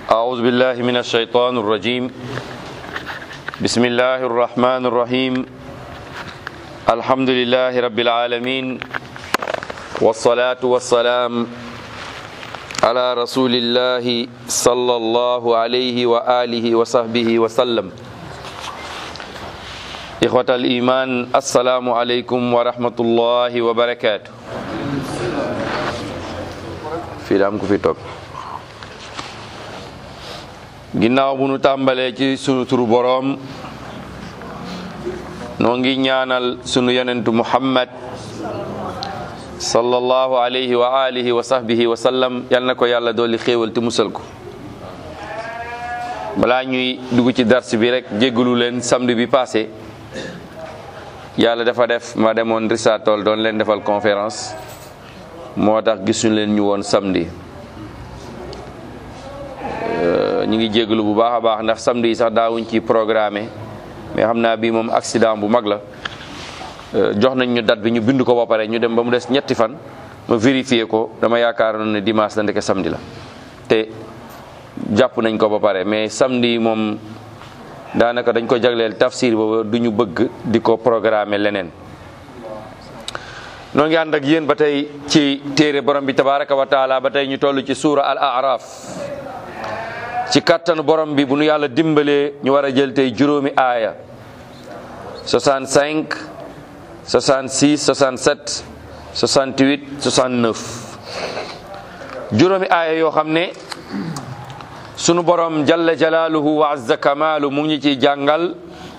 أعوذ بالله من الشيطان الرجيم بسم الله الرحمن الرحيم الحمد لله رب العالمين والصلاة والسلام على رسول الله صلى الله عليه وآله وصحبه وسلم إخوة الإيمان السلام عليكم ورحمة الله وبركاته في دامكم في توك ginnaaw bu nu tàmbalee ci sunu turu boroom noo ngi ñaanal sunu yonentu muhammad sallallahu alayhi wa alihi wa sahbihi wa sallam yal na ko yàlla dooli xéewal te musal ko balaa ñuy dugg ci dars bi rek jéggalu leen samedi bi passé yàlla dafa def ma demoon Risatol doon leen defal conférence moo tax gisuñu leen ñu woon samedi ñu ngi jégalu bu baax a baax ndax samedi yi sax daawuñ ci programmé mais xam naa bii moom accident bu mag la jox nañ ñu date bi ñu bind ko ba pare ñu dem ba mu des ñetti fan ma vérifié ko dama yaakaaroon ne dimanche la ndeke samedi la te jàpp nañ ko ba pare mais samedi moom daanaka dañ ko jagleel tafsir booba du ñu bëgg di ko programmé leneen noo ngi ànd ak yéen ba tey ci téere borom bi tabaraka wa taala ba tey ñu toll ci suura al araf ci kattanu borom bi bu nu yàlla dimbalee ñu war a jël tey juróomi aaya 65 66 67 68 69 juróomi aaya yoo xam ne sunu borom jalla jalaaluhu wa azza kamaalu mu ngi ci jàngal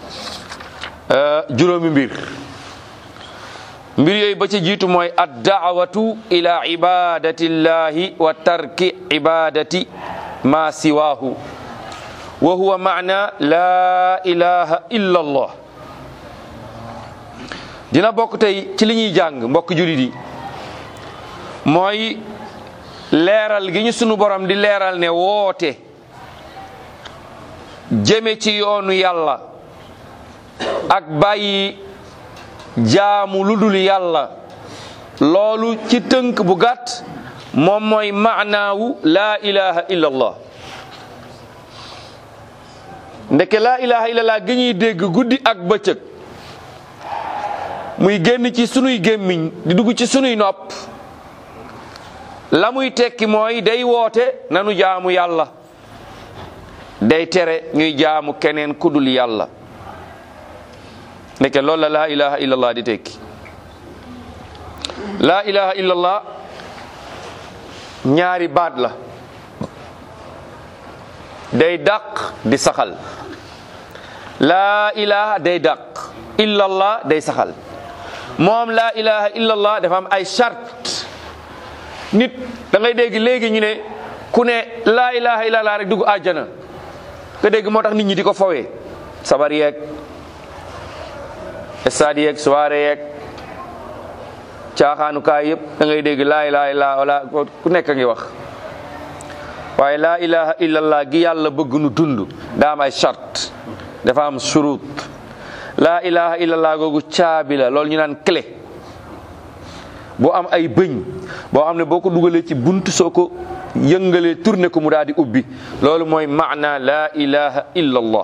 juróomi mbir mbir yooyu ba ci jiitu mooy ad daawatu ila ibadatillahi wa tarki ibadati ma siwaahu wa huwa maana laa ilaha illa allah dina bokk tey ci li ñuy jàng mbokk julit yi mooy leeral gi ñu sunu borom di leeral ne woote jëme ci yoonu yàlla ak bàyyi jaamu lu dul yàlla loolu ci tënk bu gàtt moom mooy maanaawu laa ilaha illa allah ndeke laa ilaha illa allah gi ñuy dégg guddi ak bëccëg muy génn ci sunuy gémmiñ di dugg ci sunuy nopp la muy tekki mooy day woote nanu jaamu yàlla day tere ñuy jaamu keneen kudul yàlla ndeke loolu la laa ilaha illa allah di tekki laa ilaha illa allah ñaari baat la day dàq di saxal laa ilaha day dàq illallah day saxal moom laa ilaha illallah dafa am ay charte nit da ngay dégg léegi ñu ne ku ne laa ilaha illallah rek dugg àjjana nga dégg moo tax nit ñi di ko fowee sabar yeeg stade yeeg soirée yeeg caaxaanukaay yëpp da ngay dégg laa ilaha illa wala ku nekk a ngi wax waaye laa ilaha illallah gi yàlla bëgg nu dund daa am ay charte dafa am surut laa ilaha illallah googu caabi la loolu ñu naan clé boo am ay bëñ boo xam ne boo ko dugalee ci bunt soo ko yëngalee tourné ko mu daal di ubbi loolu mooy maana laa ilaha illallah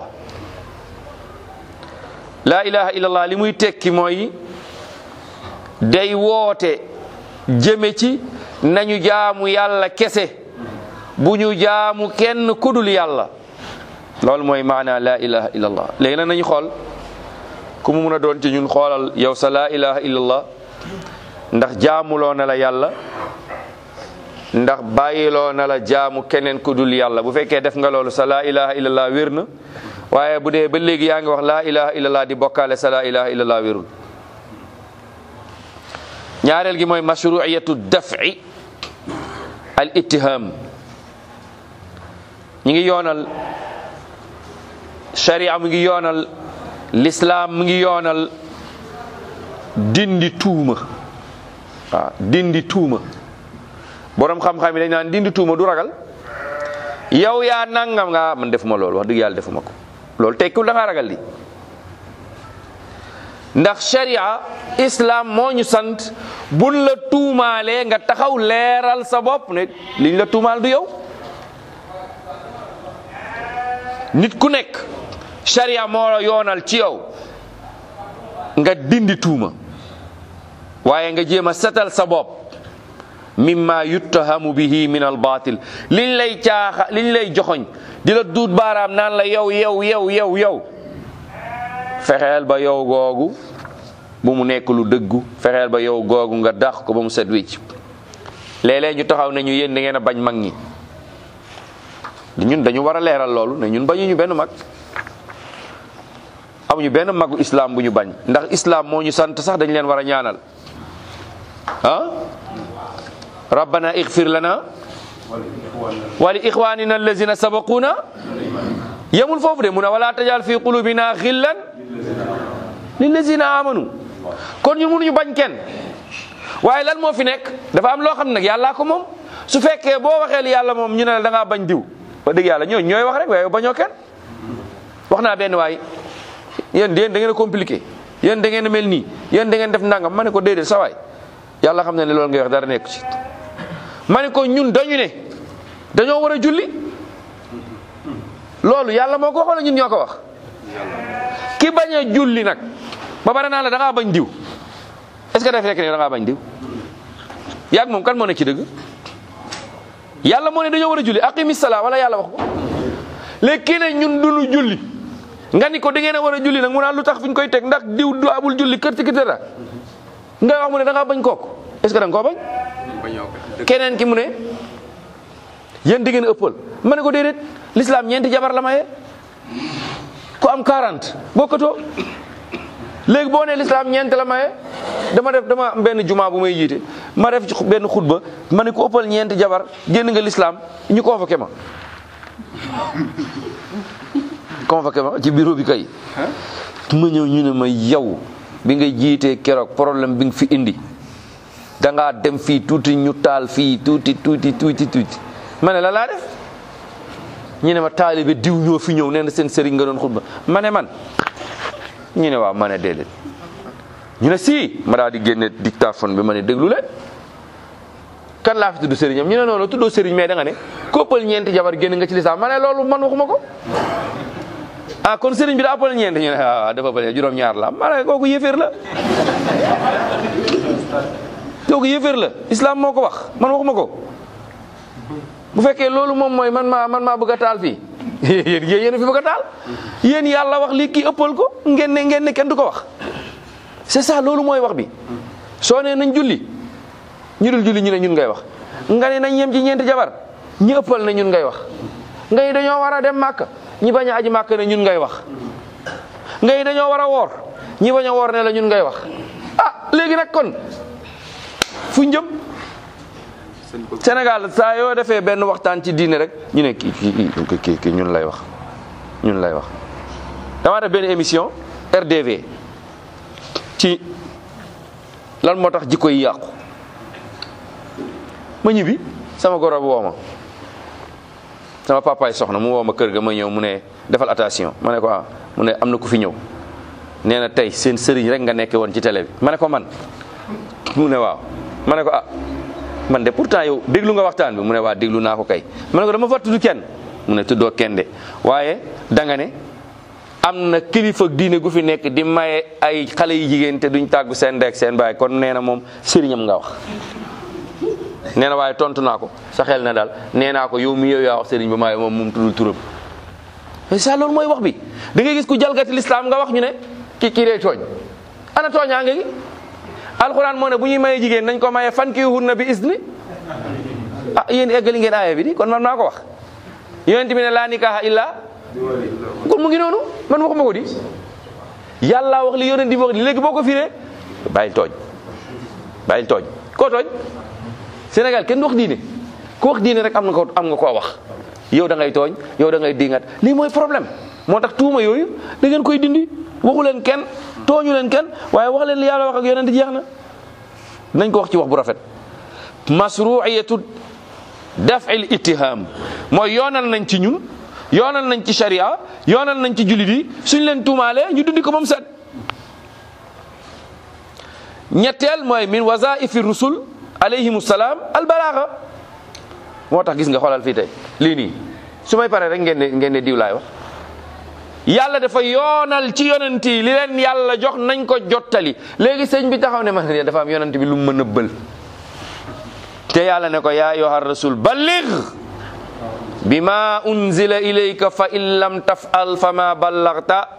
laa ilaha illallah li muy tekki mooy day woote jëme ci nañu jaamu yàlla kese bu ñu jaamu kenn kudul yàlla loolu mooy maana laa ilaha illallah léegi nag nañu xool ku mu mun a doon ci ñun xoolal yow sa laa ilaha illallah ndax jaamuloo na la yàlla ndax bàyyiloo na la jaamu keneen kudul yàlla bu fekkee def nga loolu sa laa ilaha illallah wér na waaye bu dee ba léegi yaa ngi wax laa ilaha illallah di bokkaale sa laa ilaha illallah wérul ñaareel gi mooy mashruiyatu daf'i al ittiham ñi ngi yoonal sharia mu ngi yoonal l'islam mu ngi yoonal dindi tuuma waaw dindi tuuma borom xam-xam yi dañ naan dindi tuuma du ragal yow yaa nangam nga man defuma loolu wax dëgg yàlla defuma ko loolu tekkiwul da ngaa ragal di ndax sharia islam moo ñu sant buñ la tuumaalee nga taxaw leeral sa bopp ne liñ la tuumaal du yow nit ku nekk sharia moo la yoonal ci yow nga dindi tuuma waaye nga jéem a setal sa bopp mimma yuttahamu bihi min al batil liñ lay caaxa liñ lay joxoñ di la duut baaraam naan la yow yow yow yow yow fexeel ba yow googu bu mu nekk lu dëggu fexeel ba yow googu nga dàq ko ba mu set wicc léeg-léeg ñu taxaw ne ñu yéen da ngeen a bañ mag ñi ñun dañu war a leeral loolu ne ñun bañuñu benn mag amuñu benn magu islam bu ñu bañ ndax islam moo ñu sant sax dañ leen war a ñaanal ah rabbana igfir lana wa li ixwanina allazina sabaquna yemul foofu de mu ne wala tajal fi qulubina xillan lillazina amanu kon ñun mënuñu bañ kenn waaye lan moo fi nekk dafa am loo xam ne nag yàllaa ko moom su fekkee boo waxee li yàlla moom ñu ne la da ngaa bañ diw ba dëgg yàlla ñooñu ñooy wax rek waaye bañoo kenn wax naa benn waay yéen yéen da ngeen a compliqué yéen da ngeen a mel nii yéen da ngeen def nangam ma ne ko déedéet sa waay yàlla xam ne ne loolu ngay wax dara nekk ci ma ne ko ñun dañu ne dañoo war a julli loolu yàlla moo ko wax wala ñun ñoo ko wax ki bañ a julli nag ba pare naa la da ngaa bañ diw est ce que daf fekk ne da ngaa bañ diw yaag moom kan moo nekk ci dëgg yàlla moo ne dañoo war a julli aqimi salaa wala yàlla wax ko léegi kii ne ñun duñu julli nga ni ko da ngeen a war a julli nag mu naan lu tax fi ñu koy teg ndax diw du abul julli kër ci kër dara nga wax mu ne da ngaa bañ kooku est ce que da nga koo bañ keneen ki mu ne yéen da ngeen a ëppal ma ne ko déedéet l'islam ñeenti jabar la maye ku am 40 bokkatoo léegi boo nee l'islam ñeent la maye dama def dama am benn juma bu may jiite ma def ci benn xutba ma ne ko ëppal ñeenti jabar génn nga l'islam ñu convoqué ma convoqué ma ci bureau bi kay ma ñëw ñu ne ma yow bi nga jiitee keroog problème bi nga fi indi da ngaa dem fii tuuti ñu taal fii tuuti tuuti tuuti tuuti ma ne la laa def ñu ne ma taalibe diw ñoo fi ñëw nee na seen sëriñ nga doon xutba ma ne man ñu ne waaw ma ne déedéet ñu ne si ma daal di génne dictaphone bi ma ne déglu leen kan laa fi tudd sëriñam ñu ne noonu tuddoo sëriñ mais da nga ne koppal ñeenti jabar génn nga ci lislaam ma ne loolu man waxuma ko ah kon sëriñ bi daa ëppal ñeenti ñu ne waaw dafa ëppal juróom-ñaar la ma ne kooku yëféer la kooku yëféer la islam moo ko wax man waxuma ko bu fekkee loolu moom mooy man maa man maa bëgg a taal fii yéen yéen a fi bëgg a taal yéen yàlla wax lii kii ëppal ko ngeen ne ngeen ne kenn du ko wax c'est ça loolu mooy wax bi soo nee nañ julli ñu dul julli ñu ne ñun ngay wax nga ne nañ yem ci ñeenti jabar ñi ëppal ne ñun ngay wax nga ni dañoo war a dem màkk ñi bañ a aji màkk ne ñun ngay wax nga ni dañoo war a woor ñi bañ a woor ne la ñun ngay wax ah léegi nag kon fu njëm Sénégal saa yoo defee benn waxtaan ci diine rek ñu ne kii kii kii kii ñun lay wax ñun lay wax dama def benn émission RDV ci lan moo tax jikko yi yàqu ma ñibbi sama goro woo ma sama papaay soxna mu woo ma kër ga ma ñëw mu ne defal attention ma ne ko ah mu ne am na ku fi ñëw nee na tey seen sëriñ rek nga nekke woon ci télé bi ma ne ko man mu ne waaw ma ne ko ah man de pourtant yow déglu nga waxtaan bi mu ne waa déglu naa ko kay ma ne ko dama fa tudd kenn mu ne tuddoo kenn de waaye danga ne am na kilifa diine gu fi nekk di maye ay xale yu jigéen te duñ tàggu seen ndek seen baay kon nee na moom sëriñam nga wax nee na waaye tontu naa ko sa xel na daal nee naa ko yow mi yow yaa wax sëriñ ba maaye moom moom tuddul turam mais ça loolu mooy wax bi da ngay gis ku jalgati lislaam nga wax ñu ne ki kii day tooñ ana tooñaa nga gi alxuraan moo ne bu ñuy maye jigéen nañ ko maye fan kii hunna bi isni ah yéen eggali ngeen aaya bi di kon man maa ko wax yonent bi ne laa nikaaha illa kon mu ngi noonu man waxuma ko di yàlla wax li yonent bi wax li léegi boo ko firee bàyyil tooñ bàyyil tooñ koo tooñ Sénégal kenn du wax diine ku wax diine rek am nga ko am nga koo wax yow da ngay tooñ yow da ngay dingat lii mooy problème moo tax tuuma yooyu da ngeen koy dindi waxu leen kenn tooñu leen kenn waaye wax leen li yàlla wax ak yonent jeex na nañ ko wax ci wax bu rafet masruiyatu daf'il ittiham mooy yoonal nañ ci ñun yoonal nañ ci sharia yoonal nañ ci jullit yi suñ leen tuumaalee ñu dundi ko moom set ñetteel mooy min wazaifi rusul alayhimu salaam albalaaga moo tax gis nga xoolal fii tey lii nii su may paree rek ngeen ne ngeen ne diw laay wax yàlla dafa yoonal ci yonent yi li leen yàlla jox nañ ko jottali léegi sëñ bi taxaw ne man dafa am yonent bi lu mu mën a bël te yàlla ne ko yaa ayyuha rasul balligh bima unzila ilayka fa in lam taf'al fama ballagta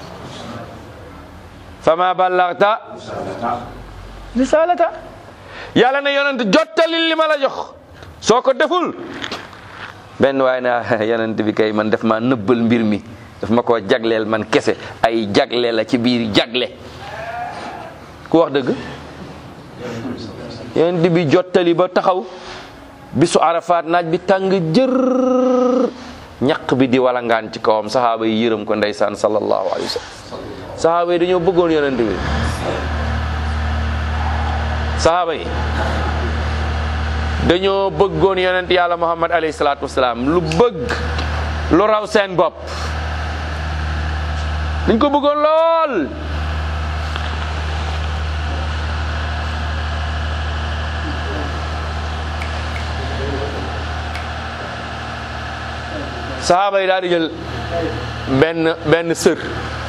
fama ballagta risalata yàlla ne yonent jottali li ma la jox soo ko deful benn waaye na yonent bi kay man def ma nëbbal mbir mi daf ma koo jagleel man kese ay jagle la ci biir jagle ku wax dëgg yonent bi jottali ba taxaw bisu arafaat naaj bi tàng jër ñaq bi di walangaan ci kawam saxaaba yi yërëm ko ndeysaan sallallahu alayhi wa sallam saxaaba yi dañoo bëggoon yonent bi saxaaba yi dañoo bëggoon yonent yàlla muhammad alayhi salaatu wasalaam lu bëgg lu raw seen bopp dañ ko bëggoon lool saxaaba yi daal di jël benn benn sër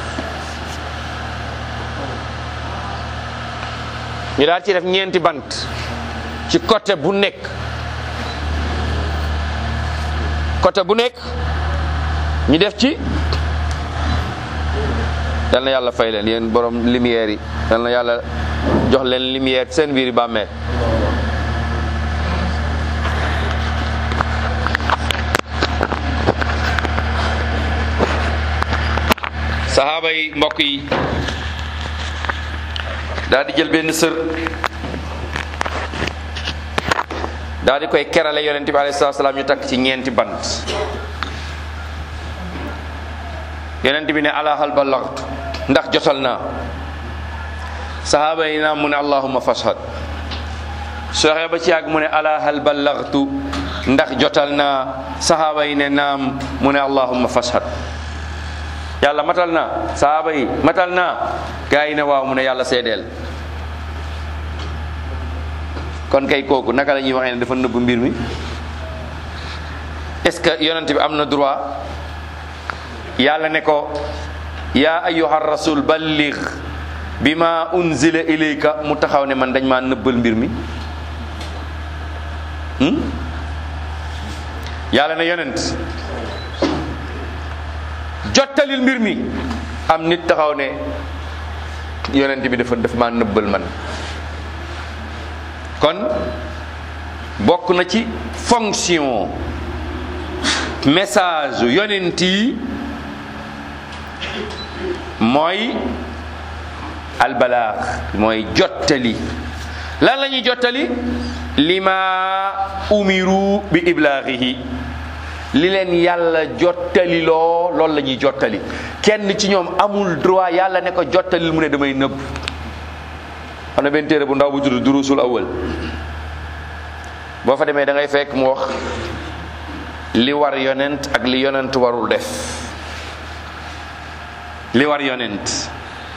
ñu daal ci def ñeenti bant ci côté bu nekk côté bu nekk ñu def ci yal na yàlla fay leen yéen borom lumière yi yal na yàlla jox leen lumière seen biir bàmmeel saxaaba yi mbokk yi daal di jël benn sër daal di koy kerale yonente bi alayhi salaam ñu takk ci ñeenti bant yonente bi ne ala hal ballaghtu ndax jotal naa saxaaba yi naam mu ne allahumma fashhad soxee ba ci yàgg mu ne ala hal ballaghtu ndax jotal naa saxaaba yi ne naam mu ne allahumma fashhad yàlla matal naa saxaaba yi matal naa gaa yi ne waaw mu ne yàlla seedeel kon kay kooku naka la ñuy waxee ne dafa nëbb mbir mi est-ce que yonent bi am na droit yàlla ne ko yaa ayyuha rasul balligh bima unzila ilayka mu taxaw ne man dañ maa nëbbal mbir mi yàlla ne yonent jottalil mbir mi am nit taxaw ne yonent bi dafa daf maa nëbbal man kon bokk na ci fonction message yonent yi mooy albalaax mooy jottali lan la ñuy jottali lima umiru bi iblaaxihi li leen yàlla jottali loo loolu la ñuy jottali kenn ci ñoom amul droit yàlla ne ko jottalil mu ne damay nëbb am na benn téere bu ndaw bu tudd durusul awal boo fa demee da ngay fekk mu wax li war yonent ak li yonent warul def li war yonent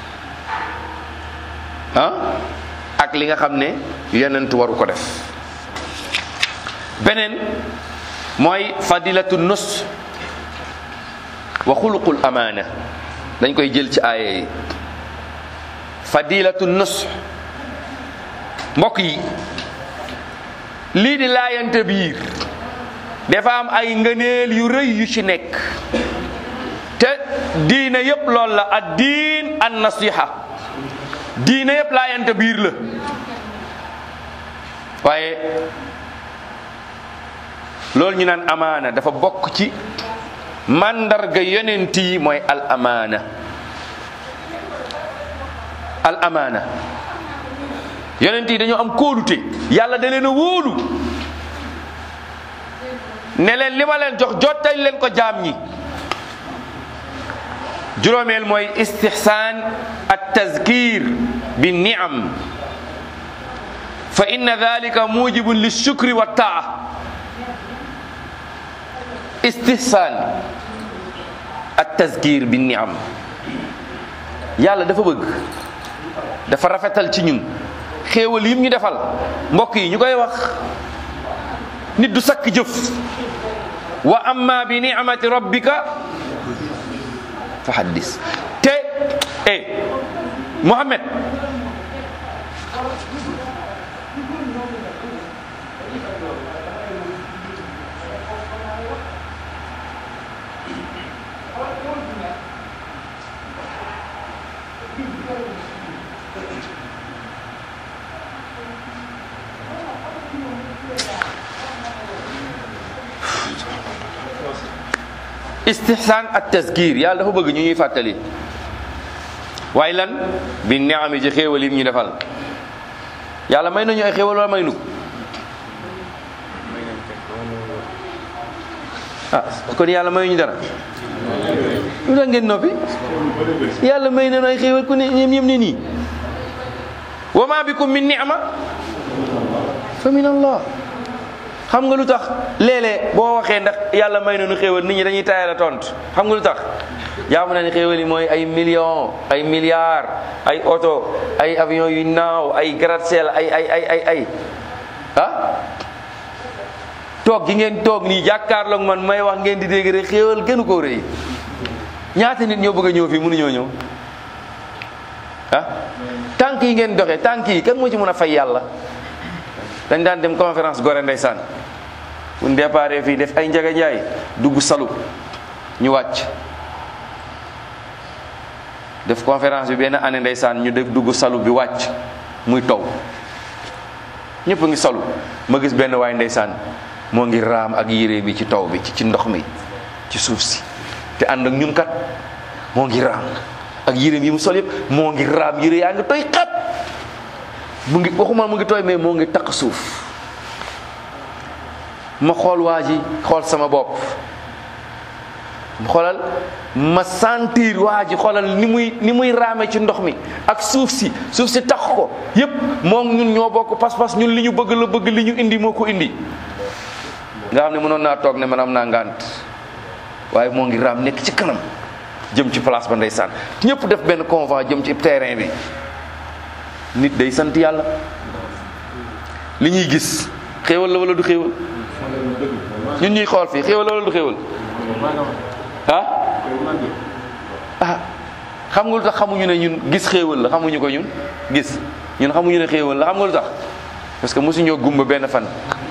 ah ak li nga xam ne yonent waru ko def beneen mooy fadilatu nus wa xuluqul amaana dañ koy jël ci aaya yi fadilatu nus mbokk yi lii di laayante biir dafa am ay ngëneel yu rëy yu ci nekk te diine yépp loolu la ad diin an nasiha diine yépp laayante biir la waaye loolu ñu naan amaana dafa bokk ci mandarga yonent yi mooy al amaana al amaana yonent yi dañoo am kóolute yàlla da leen a wóolu ne leen li ma leen jox jottali leen ko jaam ñi juróomeel mooy istihsaan at tazkir bi niam fa inna dalika mujibun li shukri wa taa istihsaan at tazkir bi niam yàlla dafa bëgg dafa rafetal ci ñun xéewal yim ñu defal mbokk yi ñu koy wax nit du sakk jëf wa amma bi ni'mati rabbika fa haddis te eh Mohamed istihsaan ak tasgir yàlla dafa bëgg ñu ñuy fàttali waaye lan bi neexam ci xéewal yi ñu defal yàlla may nañu ay xéewal wala may nu ah kon yàlla mayuñu dara lu tax ngeen noppi yàlla may nañu ay xéewal ku ne ñem ñem ne nii wa ma bikum min ni'ma fa min allah xam nga lu tax léeg-léeg boo waxee ndax yàlla may nañu xéewal nit ñi dañuy tayal a tontu xam nga lu tax jaamu na ne xéewal yi mooy ay millions ay milliards ay oto ay avion yu naaw ay gratte-ciel ay ay ay ay ay ah toog gi ngeen toog nii jàkkaarloog man may wax ngeen di dégg rek xéewal gënu koo rëy ñaata nit ñoo bëgg a ñëw fii mënuñoo ñëw ah tànk yi ngeen doxee tànk yi kan moo ci mën a fay yàlla dañ daan dem conférence gore ndeysaan bu ñu déparé fii def ay njaga njaay dugg salu ñu wàcc def conférence bi benn année ndeysaan ñu def dugg salu bi wàcc muy taw ñëpp a ngi salu ma gis benn waay ndeysaan moo ngi raam ak yére bi ci taw bi ci ci ndox mi ci suuf si te ànd ak ñun kat moo ngi raam ak yére yi mu sol yëpp moo ngi raam yére yaa ngi toy xat mu ngi waxuma mu ngi tooy mais moo ngi taq suuf ma xool waa ji xool sama bopp xoolal ma sentir waa ji xoolal ni muy ni muy raame ci ndox mi ak suuf si suuf si tax ko yépp moom ñun ñoo bokk pas-pas ñun li ñu bëgg la bëgg li ñu indi moo ko indi nga xam ne mënoon naa toog ne man am naa ngànt waaye moo ngi raam nekk ci kanam jëm ci place ba ndeysaan ñëpp def benn convoi jëm ci terrain bi nit day sant yàlla li ñuy gis xéewal la wala du xéewal ñun ñuy xool fii xéewal la wala du xéewal ah ah xam nga lu tax xamuñu ne ñun gis xéewal la xamuñu ko ñun gis ñun xamuñu ne xéewal la xam nga lu tax parce que mosuñoo gumba benn fan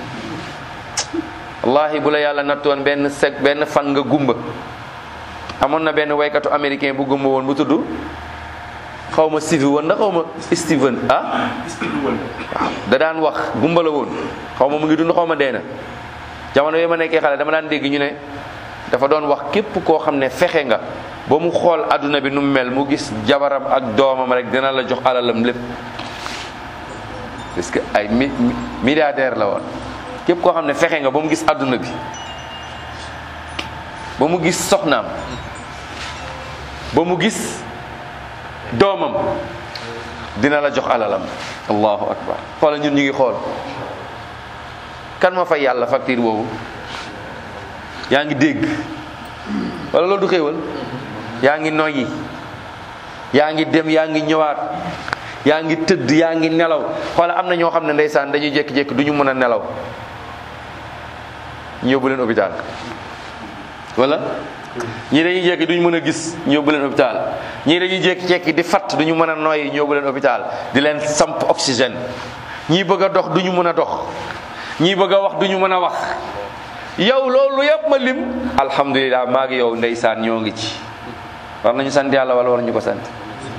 wallahi bu la yàlla nattoon benn seg benn fan nga gumba amoon na benn waykatu américain bu gumba woon bu tudd xaw ma Steve woon na xaw ma Steven ah waaw da daan wax gumba la woon xaw ma mu ngi dund xaw ma dee na jamono yooyu ma nekkee xale dama daan dégg ñu ne dafa doon wax képp koo xam ne fexe nga ba mu xool adduna bi nu mu mel mu gis jabaram ak doomam rek dina la jox alalam lépp parce que ay mi milliardaire la woon képp koo xam ne fexe nga ba mu gis adduna bi ba mu gis soxnaam ba mu gis doomam dina la jox alalam allahu akbar xoola ñun ñu ngi xool kan ma fay yàlla facture boobu yaa ngi dégg wala loolu du xéewal yaa ngi noyyi yaa ngi dem yaa ngi ñëwaat yaa ngi tëdd yaa ngi nelaw xoola am na ñoo xam ne ndeysaan dañuy jékki-jékki du ñu mën a nelaw ñu yóbbu leen hôpital wala ñii dañuy jékki duñu mën a gis ñu yóbbu leen hôpital ñii dañuy jékki-jékki di fatt duñu mën a noyyi ñu yóbbu leen hôpital di leen samp oxygène ñii bëgg a dox duñu mën a dox ñii bëgg a wax duñu mën a wax yow loolu yëpp ma lim alhamdulilah maa ngi yow ndeysaan ñoo ngi ci war nañu sant yàlla wala war ñu ko sant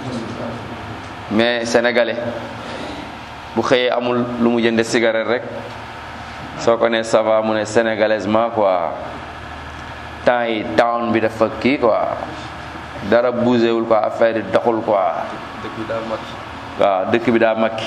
mais sénégalais bu xëyee amul lu mu jënde cigarette rek soo ko ne ça va mu ne sénégalaisement quoi temps yi town bi dafa kii quoi dara bougéwul quoi affaire yi doxul quoi dëkk bi daa makki waaw dëkk bi daa makki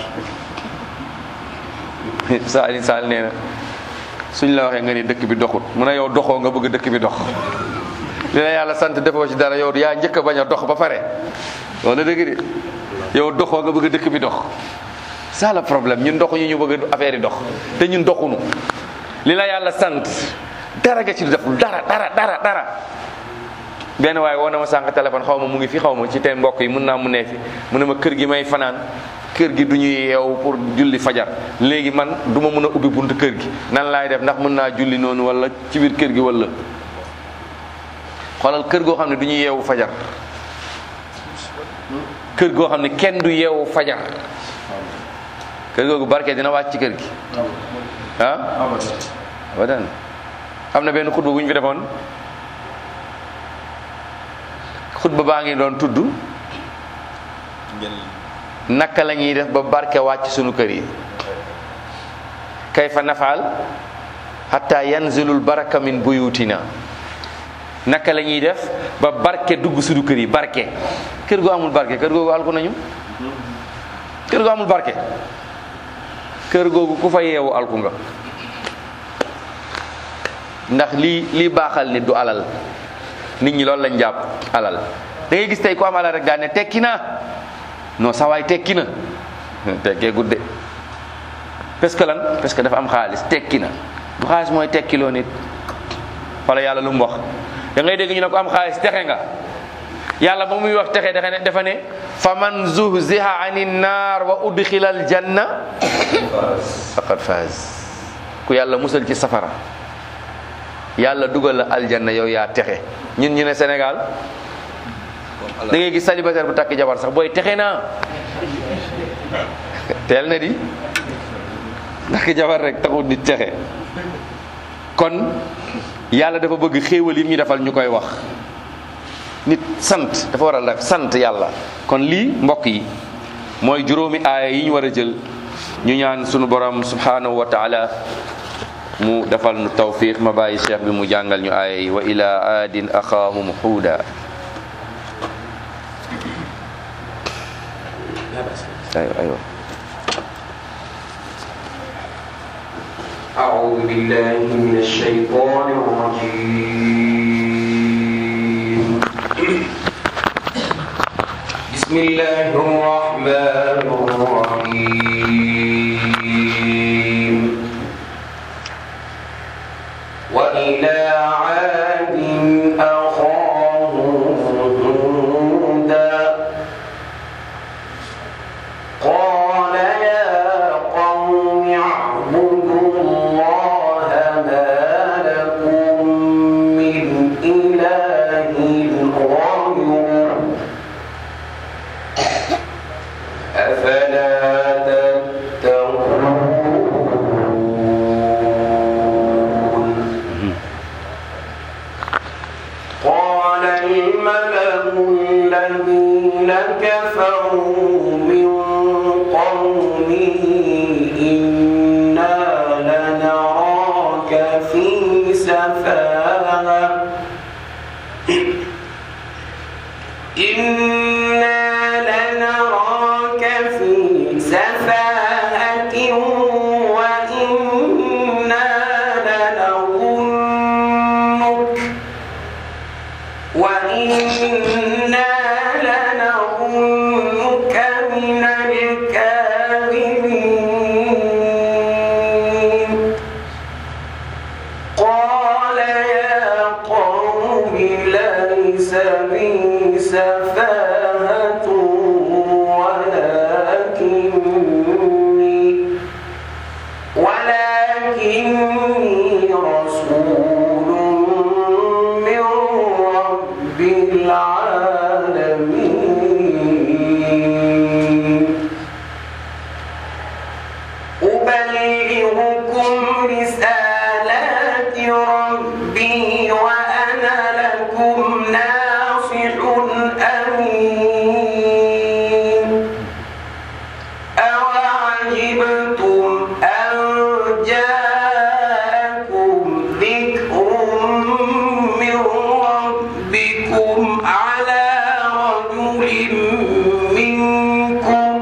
saali saal nee na suñ la waxee nga ni dëkk bi doxut mu ne yow doxoo nga bëgg dëkk bi dox li la yàlla sant defoo ci dara yow yaa njëkk a bañ a dox ba pare loolu la dëgg de yow doxoo nga bëgg dëkk bi dox ça le problème ñun doxuñu ñu bëgg affaire yi dox te ñun doxuñu li la yàlla sant dara nga ci deful dara dara dara dara benn waaye woo na ma sànq téléphone xaw ma mu ngi fi xaw ma ci teen mbokk yi mun naa mu nee fi mu ne ma kër gi may fanaan kër gi du ñu yeew pour julli fajar léegi man du ma mën a ubbi buntu kër gi nan laay def ndax mën naa julli noonu wala ci biir kër gi wala xoolal kër goo xam ne du ñu yeewu fajar kër goo xam ne kenn du yeewu fajar kër googu barke dina wàcc ci kër gi ah abadan am na benn xutba bu ñu fi defoon xutba baa ngi doon tudd naka la ñuy def ba barke wàcc sunu kër yi kayfa nafaal hatta yanzilul baraka min buyutina naka la ñuy def ba barke dugg sunu kër yi barke kër gu amul barke kër googu alku nañu kër gu amul barke kër googu ku fa yeewu alku nga ndax lii lii baaxal nit du alal nit ñi loolu lañ jàpp alal da ngay gis tey ku am alal rek daal ne tekki na non sawaay tekki na tekkee gudde parce que lan parce que dafa am xaalis tekki na du xaalis mooy tekkiloo nit wala yàlla lu mu wax da ngay dégg ñu ne ko am xaalis texe nga yàlla ba muy wax texe dafa ne dafa ne fa man zuhziha ani naar wa udxila al janna faqad faaz ku yàlla musal ci safara yàlla dugal la aljanna yow yaa texe ñun ñu ne Sénégal da ngay gis célibataire bu takk jabar sax booy texe naa teel na di takk jabar rek taxul nit texe kon yàlla dafa bëgg xéewal yi ñu defal ñu koy wax nit sant dafa war a def sant yàlla kon lii mbokk yi mooy juróomi aaya yi ñu war a jël ñu ñaan sunu borom subhanahu wa taala mu defal nu tawfiq ma bàyyi cheikh bi mu jàngal ñu aaya yi wa ila aadin axaahum huuda aywa aywa أعوذ بالله من الشيطان الرجيم بسم الله الرحمن الرحيم وإلى عاد أخاهم هودا قال يا قوم اعبدوا الله ما لكم من إله غيره أفلا تتقون قال الملأ الذين كفروا من قومه إنا لنراك في سفاهة إنا لنراك في سفاهة وإنا لنظنك وإنا لنظنك من الكاذبين قال يا قوم ليس بي سفاهة ولكني ولكني رسول من رب العالمين أبلغكم رسالات ربي وأنا لكم ناصح أمين أوعجبتم أن جاءكم ذكر من ربكم على رجل منكم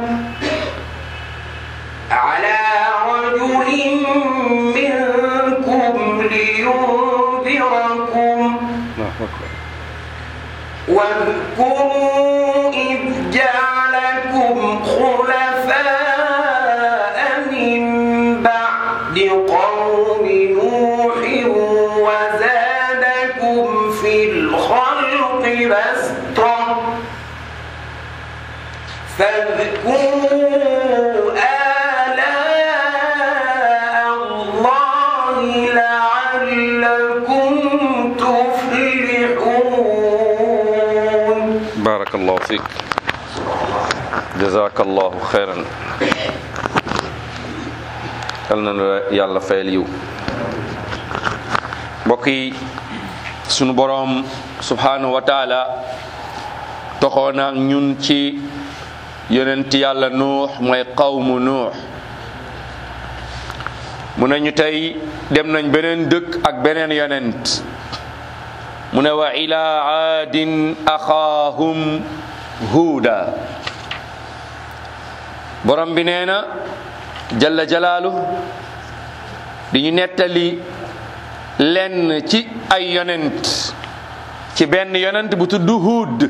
على رجل منكم لينذركم واذكروا إذ جعلكم خلفاء من بعد قوم نوح وزادكم في الخلق بسطة فاذكروا آلاء الله لعلكم تفلحون barakallahu fik jazakallahu xeyran yal na la yàlla fayal yiw mbokk yi sunu boroom subhanahu wa taala toxoo na ñun ci yonent yàlla nuux mooy qawmu nuux mu ne ñu tey dem nañ beneen dëkk ak beneen yonent mu ne wa ila aadin axaahum huuda borom bi nee na jalla jalaalu di ñu nettali lenn ci ay yonent ci benn yonent bu tudd huud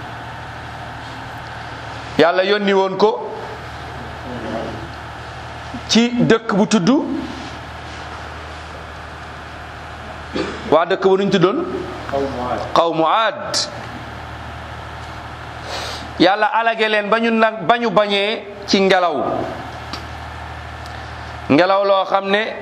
yàlla yónni woon ko ci dëkk bu tudd waa dëkk ba nuñ tuddoon qawmu aad yàlla alage leen ba ñu nag ba ñu bañee ci ngelaw ngelaw loo xam ne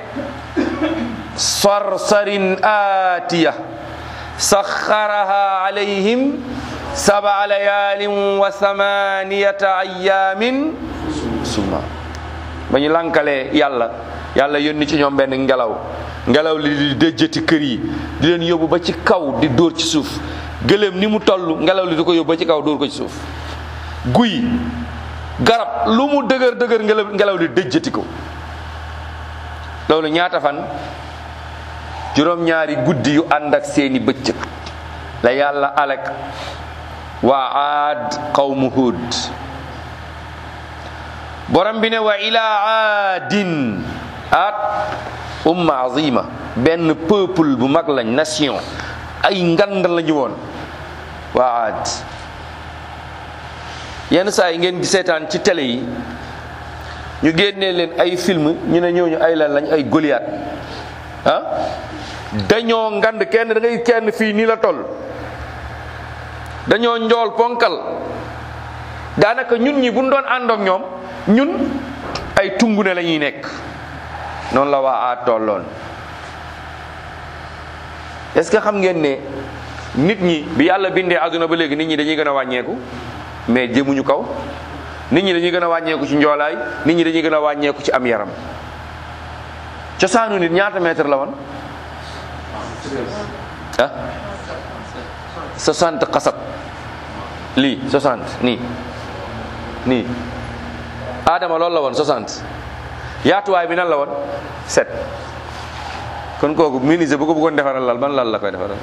sarsarin aatiya saxaraha alayhim saba layaalin wa samaniyata ayaamin suma ba ñu lankalee yàlla yàlla yónni ci ñoom benn ngelaw ngelaw li di déjjati kër yi di leen yóbbu ba ci kaw di dóor ci suuf gëléem ni mu toll ngelaw li di ko yóbbu ba ci kaw dóor ko ci suuf guy garab lu mu dëgër dëgër ngelaw ngelaw li déjjati ko loolu ñaata fan juróom-ñaari guddi yu ànd ak seeni bëccëg la yàlla alak waa aad qawmu hud borom bi ne wa ila aadin aad umma azima benn peuple bu mag lañ nation ay ngand lañu woon waa aad yenn saa yi ngeen di seetaan ci télé yi ñu génnee leen ay film ñu ne ñooñu ay lan lañ ay Goliath ah dañoo ngand kenn da ngay kenn fii nii la toll dañoo njool ponkal daanaka ñun ñi buñ doon ànd ak ñoom ñun ay tungu ne la ñuy nekk noonu la waa aat tolloon est-ce que xam ngeen ne nit ñi bi yàlla bindee àdduna ba léegi nit ñi dañuy gën a wàññeeku mais jëmuñu kaw nit ñi dañuy gën a wàññeeku ci njoolaay nit ñi dañuy gën a wàññeeku ci am yaram cosaanu nit ñaata mètre la woon ah 60 xasab lii 60 nii nii Adama loolu la woon 60 yaatuwaay bi nan la woon 7 kon kooku menuisier bu ko bëggoon defaral lal ban lal la koy defaral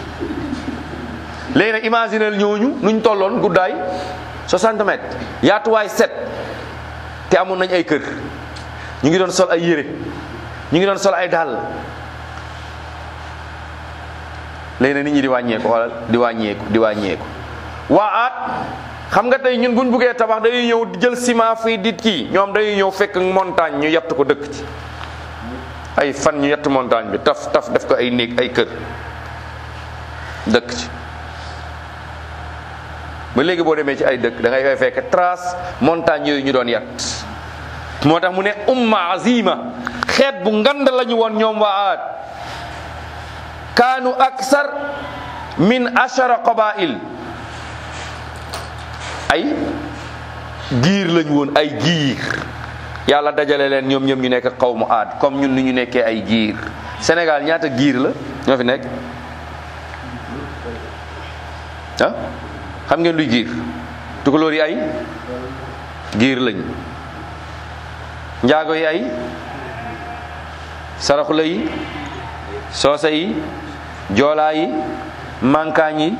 léegi nag imaginel ñooñu nuñ tolloon guddaay 60 mètres yaatuwaay 7 te amoon nañ ay kër ñu ngi doon sol ay yére ñu ngi doon sol ay dàll léegi nag nit ñi di wàññeeku xoolal di wàññeeku di wàññeeku waa aat xam nga tey ñun buñ buggee tabax dañuy ñëw di jël ciment fii di kii ñoom dañuy ñëw fekk montagne ñu yatt ko dëkk ci ay fan ñu yatt montagne bi taf taf def ko ay néeg ay kër dëkk ci ba léegi boo demee ci ay dëkk da ngay koy fekk trace montagne yooyu ñu doon yat moo tax mu ne umma azima xeet bu ngand lañu woon ñoom waa aad kaanu aksar min ashara qabail ay giir lañu woon ay giir yàlla dajale leen ñoom ñoom ñu nekk xawmu aad comme ñun ni ñu nekkee ay giir Sénégal ñaata giir la ñoo fi nekk ah xam ngeen luy giir tukulóor yi ay giir lañ njaago yi ay saraxula yi soose yi joolaa yi mankaañ yi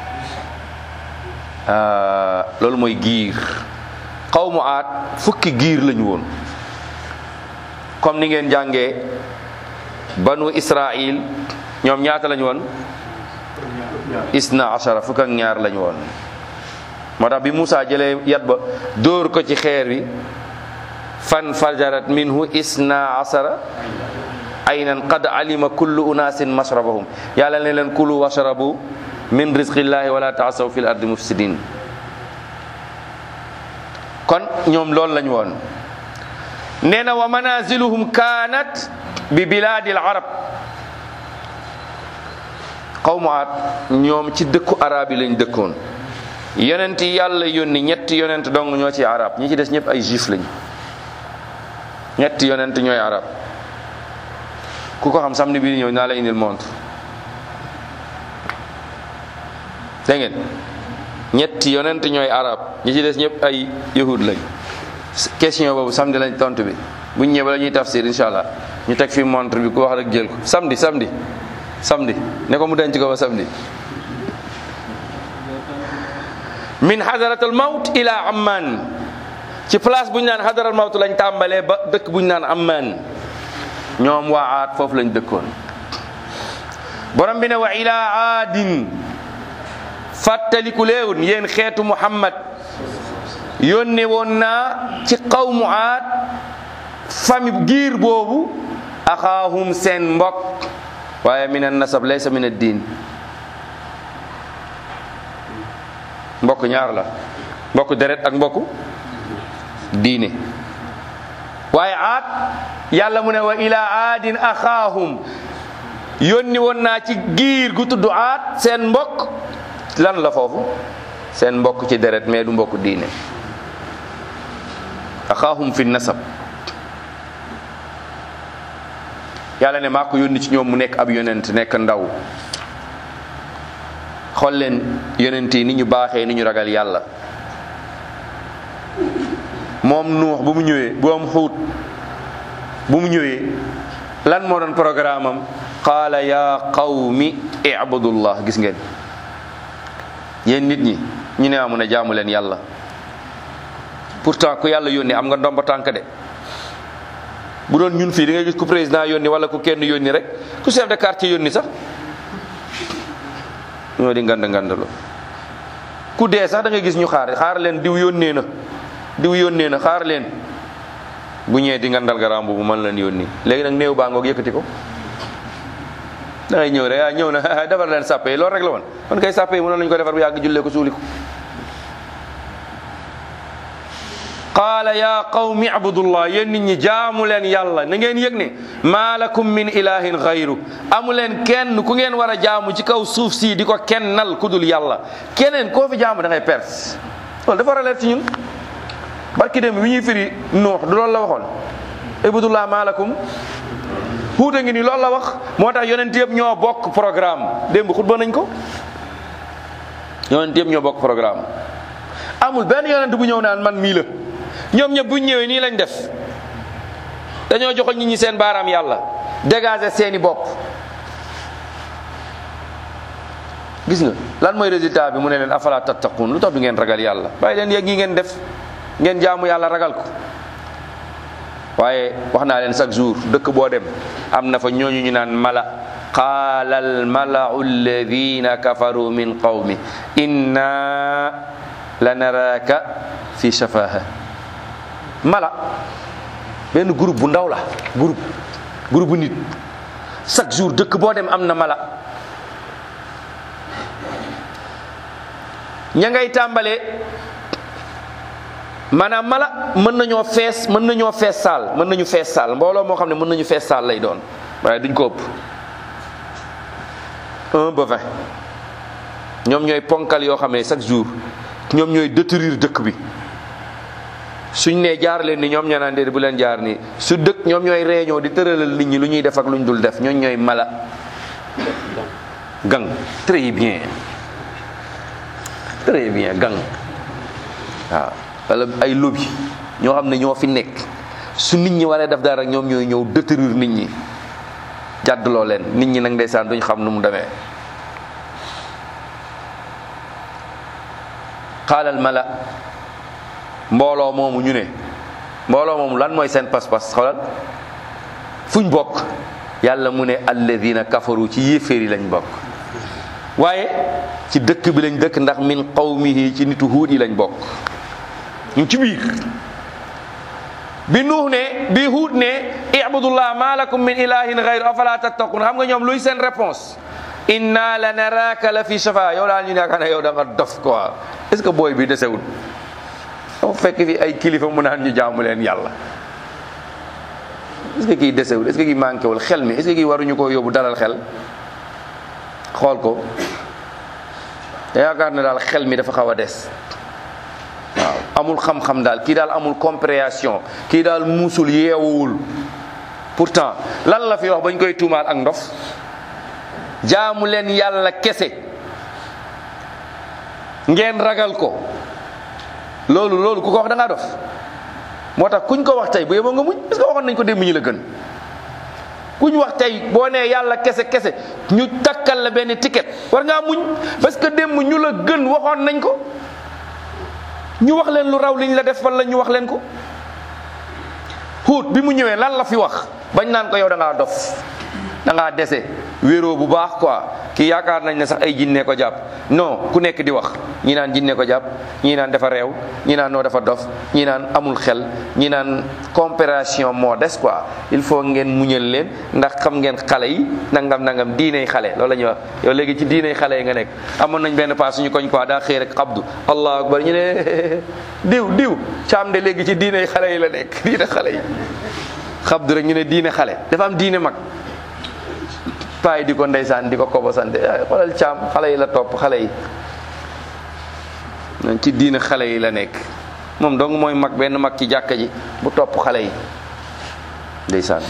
loolu mooy giir xawmu aat fukki giir lañu woon comme ni ngeen jàngee banu israil ñoom ñaata lañu woon isna ashara fukk ak ñaar lañu woon moo tax bi Moussa jëlee yat ba dóor ko ci xeer wi fan fajarat minhu isna ashara aynan qad alima kullu unasin mashrabahum yàlla ne leen kulu washrabu min rizqillahi wala taasaw fil ardi mufsidin kon ñoom loolu lañu woon nee na wa manaziluhum kanat bi biladi al arab qawmu aat ñoom ci dëkku arab yi lañ dëkkoon yonent yi yàlla yónni ñetti yonent dong ñoo ci arab ñi ci des ñëpp ay juif lañ ñetti yonent ñooy arab ku ko xam samedi bii di ñëw naa la indil montre dégg ngeen ñetti yonent ñooy arab ñi ci des ñëpp ay yahud lañ question boobu samedi lañ tontu bi buñ ñëwee bala ñuy tafsir incha allah ñu teg fi montre bi ku wax rek jël ko samedi samedi samedi ne ko mu denc ko ba samedi min hadaratul mawt ila amman ci place bu ñu naan hadaral mawt lañ tàmbalee ba dëkk bu ñu naan amman ñoom waa aat foofu lañ dëkkoon borom bi ne wa ila aadin fàttaliku léewun yéen xeetu muhammad yónne woon naa ci qawmu aat fami giir boobu axaahum seen mbokk waaye min an nasab laysa min ad diin mbokk ñaar la mbokk deret ak mbokk diine waaye aat yàlla mu ne wa ila aadin axaahum yónni woon naa ci giir gu tudd aat seen mbokk lan la foofu seen mbokk ci deret mais du mbokk diine axaahum fi nasab yàlla ne maa ko yónni ci ñoom mu nekk ab yonent nekk ndaw xool leen yonent yi ni ñu baaxee ni ñu ragal yàlla moom nuux bu mu ñëwee bu am xuut bu mu ñëwee lan moo doon programme am qaala ya qawmi ibudullah gis ngeen yéen nit ñi ñu ne amu ne jaamu leen yàlla pourtant ku yàlla yónni am nga ndomba tànk de bu doon ñun fii da ngay gis ku président yónni wala ku kenn yónni rek ku chef de quartier yónni sax ñoo di ngand ngandalu ku dee sax da ngay gis ñu xaar xaar leen diw yónnee na diw yónnee na xaar leen bu ñëwee di ngandal garam bu mën leen yónni léegi nag néew baa ngoog yëkkati ko da ngay ñëw rek ah ñëw na defar leen sàppe yi loolu rek la woon kon kay sàppe yi mënoon nañu ko defar bu yàgg jullee ko suuli ko qaala ya qawmi abudullah yéen nit ñi jaamu leen yàlla na ngeen yëg ne maa lakum min ilahin xayru amu leen kenn ku ngeen war a jaamu ci kaw suuf si di ko kennal ku dul yàlla keneen koo fi jaamu da ngay perte loolu dafa war a leer ci ñun barki dem bi ñuy firi nuux du loolu la waxoon ibudullah maa lakum xuuta ngi ni loolu la wax moo tax yonent yëpp ñoo bokk programme démb xutba nañ ko yonent yëpp ñoo bokk programme amul benn yonent bu ñëw naan man mii la ñoom ñëpp buñ ñëwee nii lañ def dañoo joxoñ nit ñi seen baaraam yàlla dégager seeni bopp gis nga lan mooy résultat bi mu ne leen afala tattaqun lu tax du ngeen ragal yàlla bàyyi leen yëg yi ngeen def ngeen jaamu yàlla ragal ko waaye wax naa leen chaque jour dëkk boo dem am na fa ñooñu ñu naan mala qaala al malau alladina kafaru min qawmi inna la naraka fi shafaha mala benn groupe bu ndaw la groupe groupe bu nit chaque jour dëkk boo dem am na mala ña ngay tàmbalee maanaam mala mën nañoo fees mën nañoo fees saal mën nañu fees saal mbooloo moo xam ne mën nañu fees saal lay doon waaye duñ ko ëpp un ba vingt ñoom ñooy ponkal yoo xam ne chaque jour ñoom ñooy détruire dëkk bi suñ nee jaar leen ni ñoom ñoo naan déedéet bu leen jaar nii su dëkk ñoom ñooy réunion di tëralal nit ñi lu ñuy def ak lu ñu dul def ñooñ ñooy mala gang très bien très bien gang waaw wala ay lobby ñoo xam ne ñoo fi nekk su nit ñi waree def dara rek ñoom ñooy ñëw détruire nit ñi jàddloo leen nit ñi nag ndeysaan duñ xam nu mu demee xaalal mala mbooloo moomu ñu ne mbooloo moomu lan mooy seen pas-pas xoolal fuñ bokk yàlla mu ne alladina kafaru ci yéeféer yi lañ bokk waaye ci dëkk bi lañ dëkk ndax min qawmihi ci nitu huud yi lañ bokk ñu ci biir bi nuux ne bi huud ne ibudullah ma lakum min ilahin gayru afala tattaqun xam nga ñoom luy seen réponse inna la naraka la fi shafa yow daal ñu yaakaar ne yow da nga dof quoi est ce que booy bi desewul dafa fekk fi ay kilifa mu naan ñu jaamu leen yàlla est ce que kii desewul est ce que kii manqué wul xel mi est ce que kii waruñu ko yóbbu dalal xel xool ko yaakaar ne daal xel mi dafa xaw a des waaw amul xam-xam daal kii daal amul compréhension kii daal muusul yeewuwul pourtant lan la fi wax bañ koy tuumaal ak ndof jaamu leen yàlla kese ngeen ragal ko loolu loolu ku ko wax da ngaa dof moo tax kuñ ko wax tey bu yeboo nga muñ parce que waxoon nañ ko démb ñu la gën kuñ wax tey boo nee yàlla kese kese ñu takkal la benn ticket war ngaa muñ parce que démb ñu la gën waxoon nañ ko ñu wax leen lu raw liñ la def wala ñu wax leen ko Huud bi mu ñëwee lan la fi wax bañ naan ko yow da ngaa dof da ngaa dese wéeroo bu baax quoi kii yaakaar nañ ne sax ay jinne ko jàpp non ku nekk di wax ñi naan jinne ko jàpp ñi naan dafa réew ñi naan noo dafa dof ñi naan amul xel ñi naan comparaison moo des quoi il faut ngeen muñal leen ndax xam ngeen xale yi nangam nangam diiney xale loolu la ñuy wax yow léegi ci diiney xale yi nga nekk amoon nañ benn paas suñu koñ quoi daa xëy rek xabdu allahu akbar ñu ne diw diw caam de léegi ci diiney xale yi la nekk diine xale yi xabdu rek ñu ne diine xale dafa am diine mag paay di ko ndeysaan di ko kobo sante ay xoolal caam xale yi la topp xale yi ci diine xale yi la nekk moom dong mooy mag benn mag ci jàkka ji bu topp xale yi ndeysaan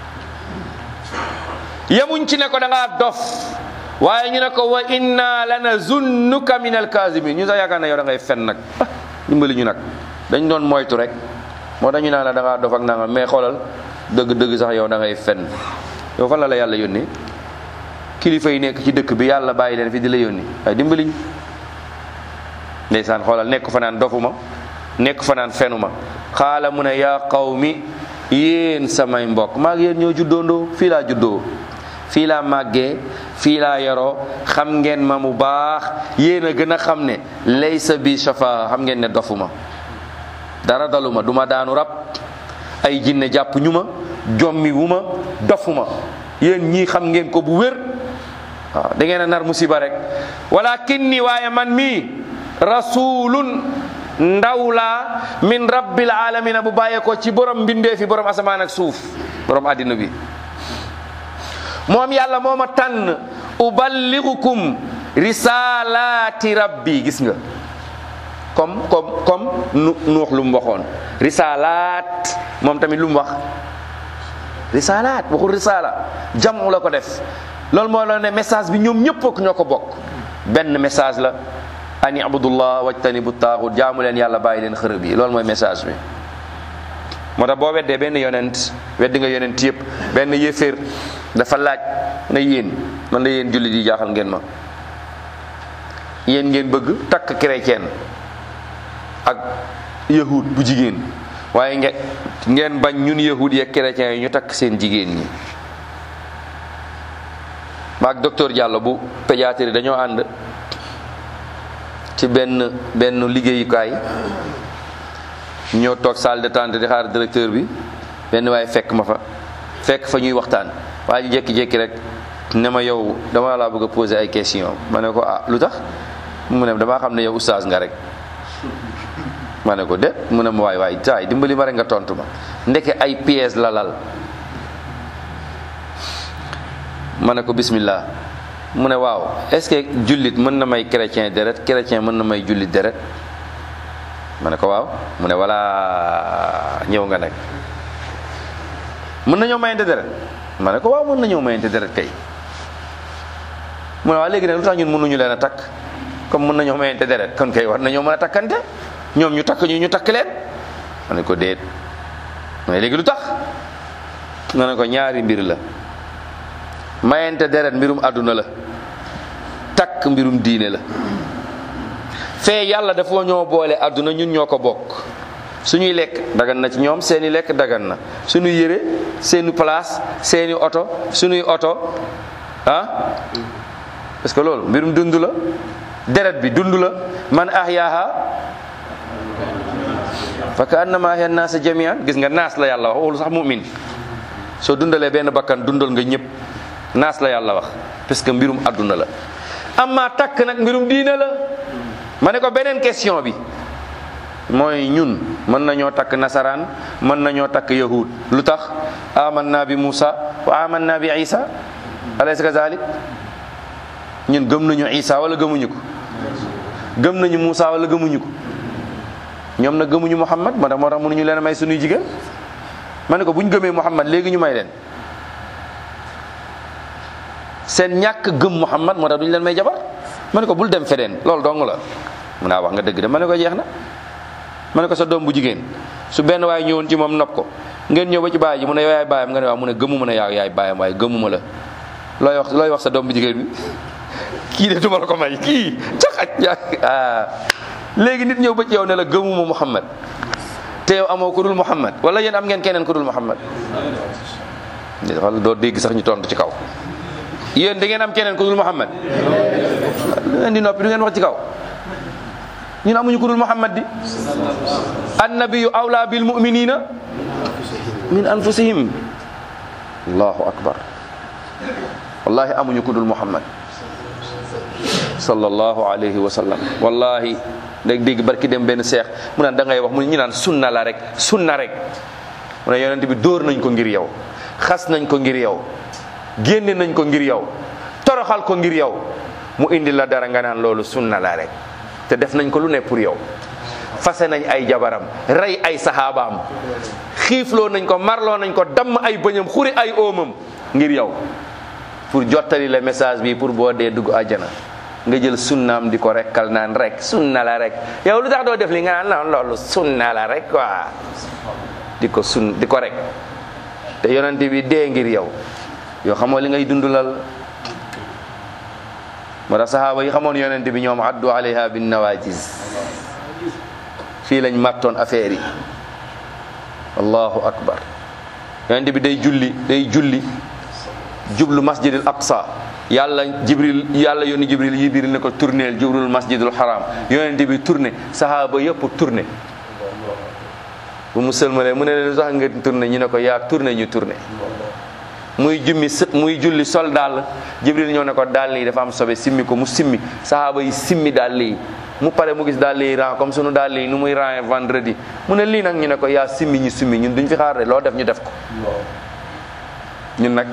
yemuñ ci ne ko da ngaa dof waaye ñu ne ko wa inna lanazunnuka min alkazimin ñu sax yaakaar na yow da ngay fen nag ah dimbali ñu nag dañ doon moytu rek moo tax ñu naan la da ngaa dof ak nangam mais xoolal dëgg dëgg sax yow da ngay fen yow fan la la yàlla yónni kilifa yi nekk ci dëkk bi yàlla bàyyi leen fi di la yónni waaye dimbaliñ ndeysaan xoolal nekk fa naan dofuma nekk fa naan fenuma xaala mu ne yaa qawmi yéen samay mbokk maa ngi yéen ñoo juddoondoo fii laa juddoo fii laa màggee fii laa yaroo xam ngeen ma mu baax yéen a gën a xam ne laysa bi shafa xam ngeen ne dofuma dara daluma duma daanu rab ay jinne jàpp ñu ma jommi wu ma dofuma yéen ñii xam ngeen ko bu wér waaw da ngeen a nar musiba rek walakin ni waaye man mii rasulun ndaw laa min rabbil alamina bu bàyyee ko ci borom mbindee fi borom asamaan ak suuf borom àddina bi moom yàlla moo ma tànn uballigukum risalaati rabbi gis nga comme comme comme nu nuux lu mu waxoon risalaat moom tamit lu mu wax risalaat waxul risala jamu la ko def loolu moo la ne message bi ñoom ñëpp ak ñoo ko bokk benn message la ani abudullah wajtanibu taaxut jaamu leen yàlla bàyyi leen xërëb yi loolu mooy message bi moo tax boo weddee benn yonent weddi nga yonent yëpp benn yéeféer dafa laaj na yéen man la yéen jullit yi jaaxal ngeen ma yéen ngeen bëgg takk chrétien ak yahud bu jigéen waaye nge ngeen bañ ñun yahud yi ak chrétiens yi ñu takk seen jigéen ñi maag docteur Diallo bu pédiatrie dañoo ànd ci benn benn liggéeyukaay ñoo toog salle d'attente di xaar directeur bi benn waaye fekk ma fa fekk fa ñuy waxtaan waa ji jékki-jékki rek ne ma yow dama laa bëgg a poser ay question ma ne ko ah lu tax mu ne damaa xam ne yow oustaz nga rek ma ne ko de mu ne ma waay waay taay dimbali ma rek nga tontu ma ndeke ay pièces la lal ma ne ko bismillah mu ne waaw est-ce que jullit mën na may chrétien deret chrétien mën na may jullit deret ma ne ko waaw mu ne voilà ñëw nga nag mën na ñëw mayante deret ma ne ko waaw mën na ñëw mayante deret kay mu ne waaw léegi nag lu tax ñun mënuñu leen a takk comme mën na ñëw mayante deret kon kay war nañoo mën a takkante ñoom ñu takk ñu ñu takk leen ma ne ko déet mais léegi lu tax ma ne ko ñaari mbir la mayente deret mbirum àdduna la takk mbirum diine la fee yàlla dafa ñoo boole àdduna ñun ñoo ko bokk suñuy lekk dagan na ci ñoom seeni lekk dagan na suñuy yére seeni place seeni oto suñuy oto ah parce que loolu mbirum dund la deret bi dund la man ahyaaha fa ka annama ahya naasa jamian gis nga naas la yàlla wax waxul sax mu'min soo dundalee benn bakkan dundal nga ñëpp naas la yàlla wax parce que mbirum àdduna la amma takk nag mbirum diine la ma ne ko beneen question bi mooy ñun mën nañoo takk nasaraan mën nañoo takk yahud lu tax amanna bi Musa wa amanna bi Isa alaysa kazalik ñun gëm nañu Isa wala gëmuñu ko gëm nañu Moussa wala gëmuñu ko ñoom nag gëmuñu Muhammad moo tax moo tax mënuñu leen a may suñuy jigéen ma ne ko bu ñu gëmee Muhammad léegi ñu may leen seen ñàkk gëm Muhammad moo tax duñu leen may jabar ma ne ko bul dem feneen loolu dong la mun naa wax nga dëgg de ma ne ko jeex na ma ne ko sa doom bu jigéen su benn waaye ñëwoon ci moom nopp ko ngeen ñëw ba ci baay ji mu ne yow yaay baayam nga ne waaw mu ne gëmuma ne yaa yaay baayam waaye gëmuma la looy wax looy wax sa doom bu jigéen bi kii de duma la ko may kii caxaj ah léegi nit ñëw ba ci yow ne la gëmuma Muhammad te yow amoo ku dul Muhammad wala yéen am ngeen keneen ku dul Muhammad wala doo dégg sax ñu tontu ci kaw yéen da ngeen am keneen ku dul Muhammad lu ngeen di noppi du ngeen wax ci kaw ñun amuñu ku dul Muhammad di annabiyu awla bil muminina min anfusihim allahu akbar wallahi amuñu ku dul Muhammad sallallahu alayhi wa sallam wallahi dégg dégg barki dem benn seex mu naan da ngay wax mu ñu naan sunna la rek sunna rek mu ne yonent bi dóor nañ ko ngir yow xas nañ ko ngir yow génne nañ ko ngir yow toroxal ko ngir yow mu indi la dara nga naan loolu sunna la rek te def nañ ko lu ne pour yow fase nañ ay jabaram rey ay saxaabaam xiifloo nañ ko marloo nañ ko damm ay bëñam xuri ay oomam ngir yow pour jottali la message bi pour boo dee dugg àjjana nga jël sunnaam di ko rekkal naan rek sunna la rek yow lu tax doo def li nga naan loolu sunna la rek quoi di ko sun di ko rek te yonente bi dee ngir yow yow xamoo li ngay dundulal moo tax sahaaba yi xamoon yonente bi ñoom addu alayha bin nawajis fii lañ mattoon affaire yi allahu akbar yonente bi day julli day julli jublu masjidil aqsa yàlla jibril yàlla yónni jibril jibril ne ko tourneel jublul masjidul haram yonente bi tourné sahaaba yëpp tourné bu mu sëlmalee mu ne leen sax nga tourné ñu ne ko yaa tourné ñu tourné muy jummi muy julli sol dàll jibril ñëw ne ko dàll yi dafa am sobe simmi ko mu simmi sahaaba yi simmi dàll yi mu pare mu gis dàll yi ran comme sunu dàll yi nu muy ran vendredi mu ne lii nag ñu ne ko yaa simmi ñu simmi ñun duñ fi xaar de loo def ñu def ko ñun nag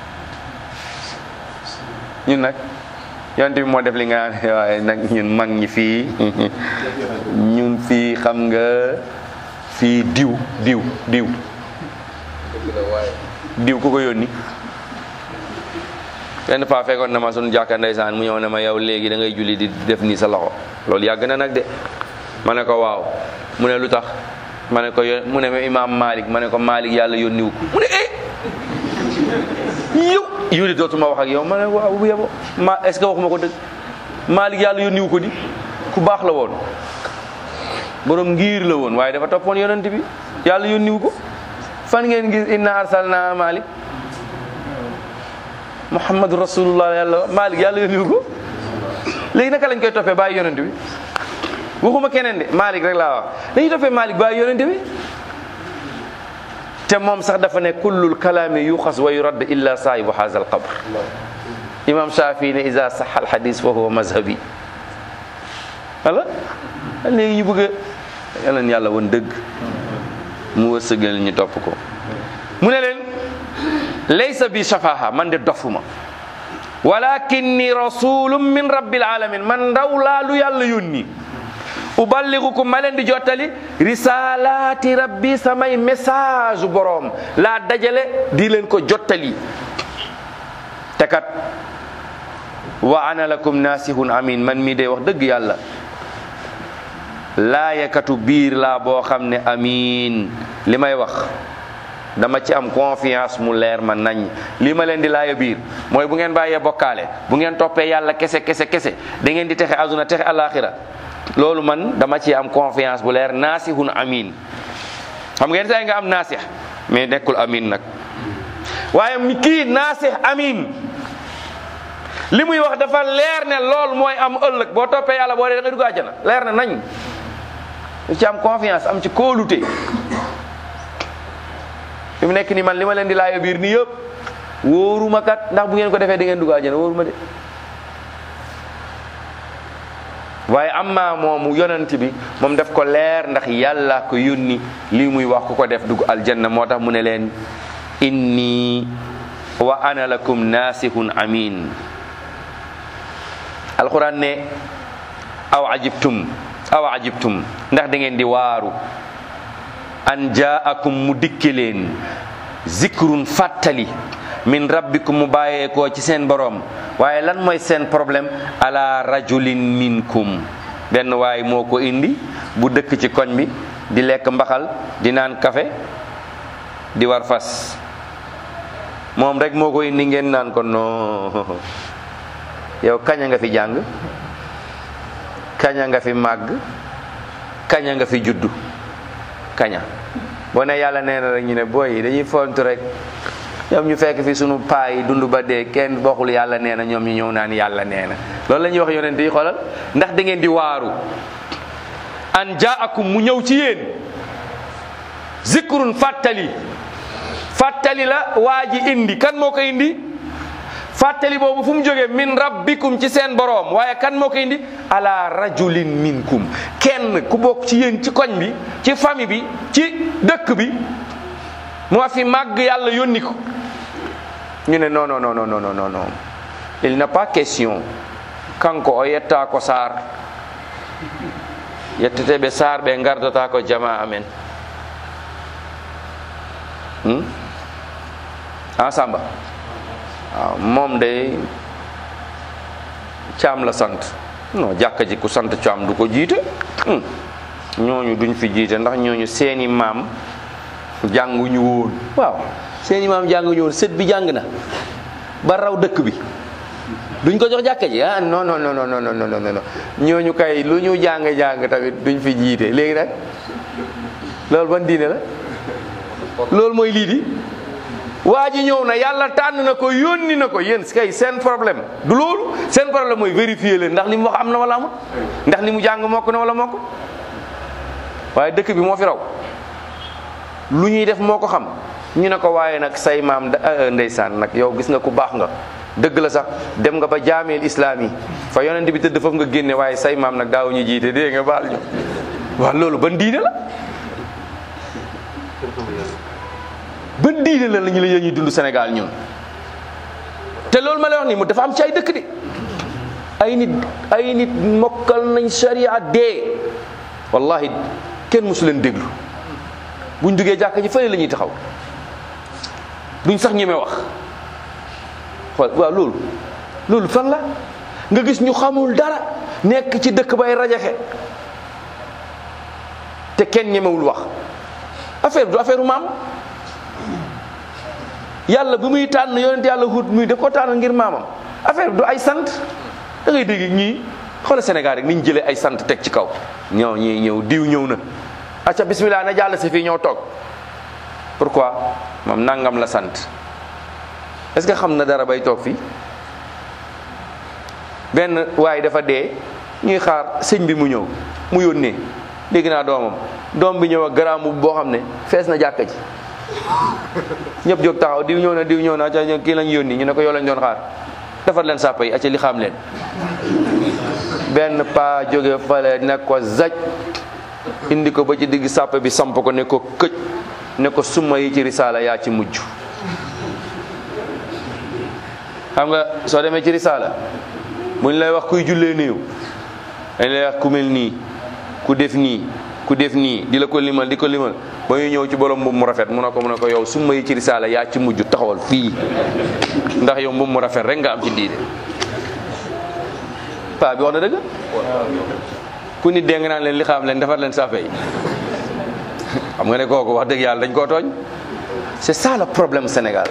ñun nag yonent bi moo def li nga naan waaye nag ñun mag ñi fii ñun fii xam nga fii diw diw diw diw ku ko yónni benn paa fekkoon na ma sunu jàkka ndeysaan mu ñëw ne ma yow léegi da ngay julli di def nii sa loxo loolu yàgg na nag de ma ne ko waaw mu ne lu tax ma ne ko yo mu ne ma imaam Malik ma ne ko Malik yàlla yónniwu ko mu ne eh yow yow de dootuma wax ak yow ma ne waaw bu yebo ma est ce que waxuma ko dëgg Malik yàlla yónniwu ko di ku baax la woon borom ngir la woon waaye dafa toppoon yonent bi yàlla yónniwu ko fan ngeen gis inna arsalna Malik Muhammadu rasulullah yàlla Malik yàlla yónniwu ko léegi naka lañ koy toppee bàyyi yonent bi waxuma keneen de Malik rek laa wax dañuy toppee Malik bàyyi yonent bi te moom sax dafa ne kullul kalaami yuxas wa yurad illa saahibu haza al qabr imam Shafi ne iza sax al hadis fa huwa mazhabi wala léegi ñu bëgg a yal na yàlla woon dëgg mu wërsëgal ñu topp ko mu ne leen laysa bi shafaha man de dofuma walakinni rasulun min rabbil alamin man ndaw laa lu yàlla yónni uballigukum ma leen di jottali risalaati rabbi samay message boroom laa dajale di leen ko jottali te kat wa ana lakum nasihun amin man mii day wax dëgg yàlla laayakatu biir laa boo xam ne amin li may wax dama ci am confiance mu leer ma nañ li ma leen di laaya biir mooy bu ngeen bàyyee bokkaale bu ngeen toppee yàlla kese kese kese da ngeen di texe aduna texe alaxira loolu man dama ci am confiance bu leer naasihun amin xam ngeen say nga am naasih mais nekkul amin nag waaye mi kii naasih amin li muy wax dafa leer ne lool mooy am ëllëg boo toppee yàlla boo dee da nga dugg àjjana leer na nañ ci am confiance am ci kóolute fi mu nekk ni man li ma leen di laaya biir nii yëpp wóoruma kat ndax bu ngeen ko defee da ngeen dugg àjjana wóoruma de waaye amma moomu yonent bi moom def ko leer ndax yàlla ko yónni lii muy wax ku ko def dugg aljanna moo tax mu ne leen inni wa ana lakum nasihun amin alquran ne aw ajibtum aw ajibtum ndax da ngeen di waaru an jaakum mu dikke leen zikrun fàttali min rabbikum mu bàyyeekoo ci seen boroom waaye lan mooy seen problème ala rajulin minkum benn waay moo ko indi bu dëkk ci koñ bi di lekk mbaxal di naan kafe di war fas moom rek moo ko indi ngeen naan ko non yow kaña nga fi jàng kaña nga fi màgg kaña nga fi juddu kaña boo ne yàlla nee na rek ñu ne booy yi dañuy fontu rek ñoom ñu fekk fi sunu paa yi dund ba dee kenn bokkul yàlla nee na ñoom ñu ñëw naan yàlla nee na loolu la ñuy wax yonent yi xoolal ndax da ngeen di waaru an jaakum mu ñëw ci yéen zikrun fàttali fàttali la waa ji indi kan moo ko indi fàttali boobu fu mu jógee min rabbikum ci seen boroom waaye kan moo ko indi ala rajulin minkum kenn ku bokk ci yéen ci koñ bi ci famille bi ci dëkk bi moo fi màgg yàlla yónni ko ñu ne non non non non non non non il n'est pas question kanko o yetta ko sar yetteteɓe sar ɓe gardata ko jama amen hmm? a samba waaw moom de caam la sant non jàkka ji ku sant caam du ko jiite hmm. ñooñu duñ fi jiite ndax ñooñu seeni maam jànguñu woon waaw seeni maam jànguñu woon sët bi jàng na ba raw dëkk bi duñ ko jox jàkka ji ah non non non non non non non non ñooñu kay lu ñu jàng jàng tamit duñ fi jiite léegi nag loolu ban diine la loolu mooy lii di waa ji ñëw na yàlla tànn na ko yónni na ko yéen kay seen problème du loolu seen problème mooy vérifier leen ndax li mu wax am na wala amul ndax li mu jàng mokk na wala mokk waaye dëkk bi moo fi raw lu ñuy def moo ko xam ñu ne ko waaye nag say maam ndeysaan nag yow gis nga ku baax nga dëgg la sax dem nga ba jaameel islaam yi fa yonent bi tëdd foofu nga génne waaye say maam nag daaw ñu jiite dégg nga baal ñu waaw loolu ban diine la ban diine la lañu la ñuy dund Sénégal ñun te loolu ma lay wax nii mu dafa am ci ay dëkk de ay nit ay nit mokkal nañ sharia dee wallahi kenn mosu leen déglu buñ duggee jàkka ji fële la ñuy taxaw duñ sax ñeme wax xool waaw loolu loolu fan la nga gis ñu xamul dara nekk ci dëkk bay rajaxe te kenn ñemewul wax affaire du affaire maam yàlla bi muy tànn yonent yàlla hut muy daf ko tànn ngir maamam affaire du ay sant da ngay dégg ñii xoolal Sénégal rek ni ñu jëlee ay sant teg ci kaw ñëw ñii ñëw diw ñëw na acca bismillah na jàll si fii ñëw toog pourquoi moom nangam la sant est-ce que xam na dara bay toog fii benn waaye dafa dee ñuy xaar sëñ bi mu ñëw mu yónnee dégg naa doomam doom bi ñëw ak garaamu boo xam ne fees na jàkka ji ñëpp jóg taxaw diw ñëw na diw ñëw na acca kii lañ yónni ñu ne ko yow lañ doon xaar defar leen sàppa yi acca li xam leen benn paa jóge fale ne ko zaj indi ko ba ci digg sàpp bi samp ko ne ko këj ne ko summa yi ci risaala yaa ci mujj xam nga soo demee ci risaala buñ lay wax kuy jullee néew dañ lay wax ku mel nii ku def nii ku def nii di la ko limal di ko limal ba ñu ñëw ci borom mbubb mu rafet mu ne ko mu ne ko yow summa yi ci risaala yaa ci mujj taxawal fii ndax yow mbubb mu rafet rek nga am ci diine paa bi wax na dëgg ku nit dee nga naan leen li xam leen defar leen sàppe yi xam nga ne kooku wax dëgg yàlla dañ koo tooñ c'est ça le problème Sénégal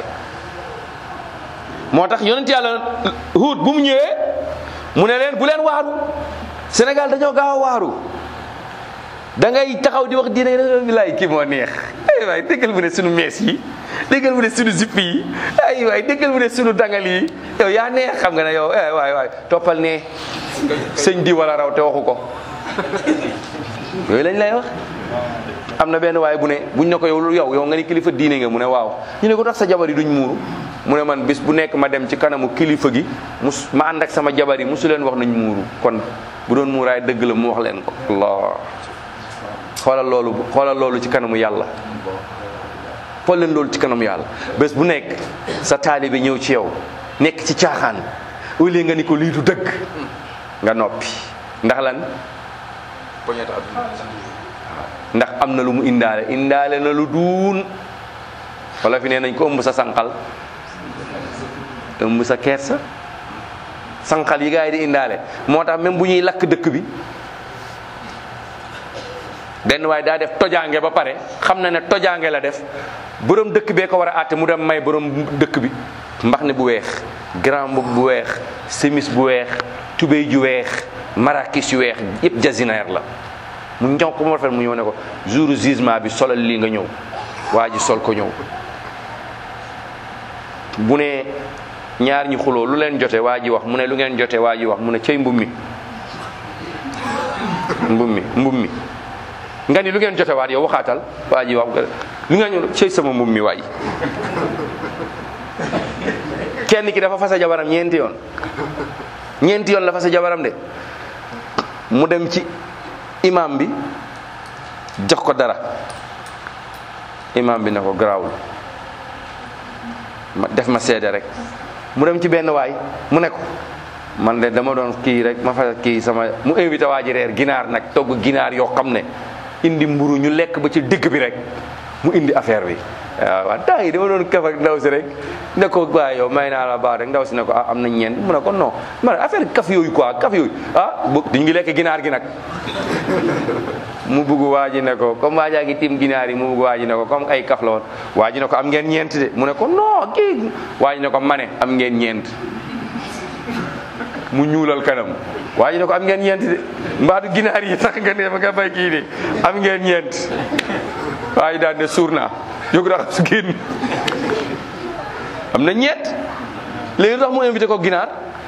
moo tax yonent yàlla Huud bu mu ñëwee mu ne leen bu leen waaru Sénégal dañoo gaaw a waaru da ngay taxaw di wax diine bilaay kii moo neex ay waay déggal mu ne sunu mees yi déggal mu ne sunu zipp yi ay waay déggal mu ne sunu dangal yi yow yaa neex xam nga ne yow eh waay waay toppal ne sëñ di wala raw te waxu ko yooyu lañ lay wax am na benn waay bu ne buñ ne ko yow yow yow nga ni kilifa diine nga mu ne waaw ñu ne ko tax sa jabar yi duñ muuru mu ne man bis bu nekk ma dem ci kanamu kilifa gi mus ma ànd ak sama jabar yi musu leen wax nañ muuru kon bu doon muuraay dëgg la mu wax leen ko allah xoolal loolu xoolal loolu ci kanamu yàlla xool leen loolu ci kanamu yàlla bés bu nekk sa taalibe ñëw ci yow nekk ci caaxaan au lieu nga ni ko lii du dëgg nga noppi ndax lan poñetu àdduna ndax am na lu mu indaale indaale na lu duun wala fi nee nañ ko ëmb sa sànqal ëmb sa kersa sànqal yi gars yi di indaale moo tax même bu ñuy lakk dëkk bi benn waaye daa def tojaange ba pare xam na ne tojaange la def borom dëkk bee ko war a àtte mu dem may borom dëkk bi mbax ne bu weex grand mbubb bu weex semis bu weex tubéy ju weex marakis yu weex yëpp jasinaire la mu ñëw ko mu rafet mu ñëw ne ko jour jugement bi solal lii nga ñëw waa ji sol ko ñëw bu ne ñaar ñi xuloo lu leen jote waa ji wax mu ne lu ngeen jote waa ji wax mu ne cëy mbub mi mbub mi mbub mi nga ni lu ngeen jote waat yow waxaatal waa ji wax lu ngeen ñu cëy sama mbub mi waay kenn ki dafa fasa jabaram ñeenti yoon ñeenti yoon la fasa jabaram de mu dem ci imam bi jox ko dara imam bi ne ko garaawul ma def ma seede rek mu dem ci benn waay mu ne ko man de dama doon kii rek ma fa kii sama mu invité waa ji reer ginaar nag togg ginaar yoo xam ne indi mburu ñu lekk ba ci digg bi rek mu indi affaire bi waaw waaw temps yi dama doon kaf ak ndaw si rek ne ko waaye yow may naa la baax rek ndaw si ne ko ah am na ñeent mu ne ko non ma ne affaire kaf yooyu quoi kaf yooyu ah bu di ngi lekk ginaar gi nag mu bugg waa ji ne ko comme waa jaa ngi tim ginaar yi mu bugg waa ji ne ko comme ay kaf la woon waa ji ne ko am ngeen ñeent de mu ne ko non kii waa ji ne ko mane am ngeen ñeent mu ñuulal kanam waa ji ne ko am ngeen ñeent de mbaadu ginaar yi tax nga ne ma nga bay kii de am ngeen ñeent waa ji daal ne suur naa jóg raxas su génn am na ñeent léegi tax mu invité ko ginaar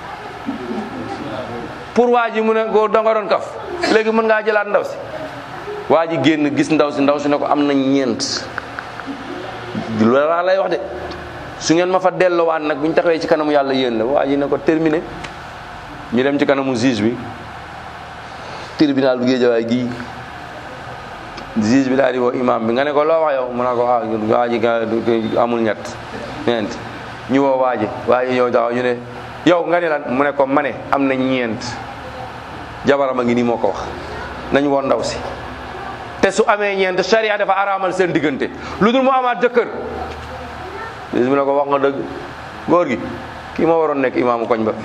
pour waa ji mu ne ko danga doon kaf léegi mën ngaa jëlaat ndaw si waa ji génn gis ndaw si ndaw si ne ko am na ñeent loolu laa lay wax de su ngeen ma fa delloowaat nag bu ñu taxawee ci kanamu yàlla yéen la waa ji ne ko terminé ñu dem ci kanamu juge bi tribunal bu Géejawaay gii juge bi daal di woo imam bi nga ne ko loo wax yow mu ne ko ah waa ji amul ñett ñeent ñu woo waa ji waa ji ñëw taxaw ñu ne yow nga ne lan mu ne ko ma ne am na ñeent jabaram a ngi nii moo ko wax nañ woon ndaw si te su amee ñeent charia dafa araamal seen diggante lu dul mu amaat jëkkër juge bi ne ko wax nga dëgg góor gi kii moo waroon nekk imaamu koñ ba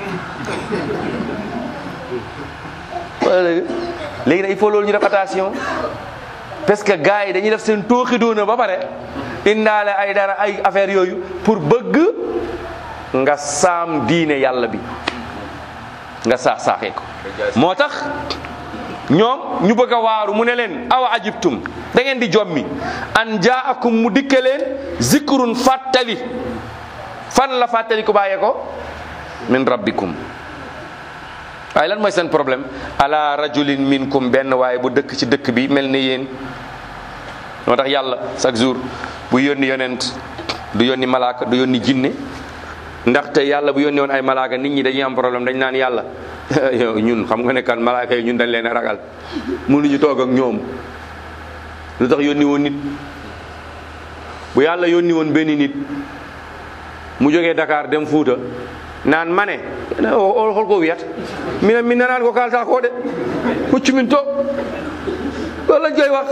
wala léegi léegi nag il faut loolu ñu def attention parce que gars yi dañuy def seen tooxi doona ba pare indaale ay dara ay affaire yooyu pour bëgg nga saam diine yàlla bi nga saax saaxee ko moo tax ñoom ñu bëgg a waaru mu ne leen awa ajibtum da ngeen di jommi an jaakum mu dikke leen zikrun fàttali fan la fàttali ko bàyyee ko min rabbikum waaye lan mooy seen problème ala rajulin minkum benn waaye bu dëkk ci dëkk bi mel ni yéen moo tax yàlla chaque jour bu yónni yonent du yónni malaaka du yónni jinne ndaxte yàlla bu yónni woon ay malaaka nit ñi dañuy am problème dañ naan yàlla yow ñun xam nga ne kan malaaka yi ñun dañ leen a ragal mënuñu toog ak ñoom lu tax yónni woon nit bu yàlla yónni woon benn nit mu jógee Dakar dem Fuuta naan mane o hol ko wiyata minen min nanani ko kalta ko de huccumin to loolu lañ koy wax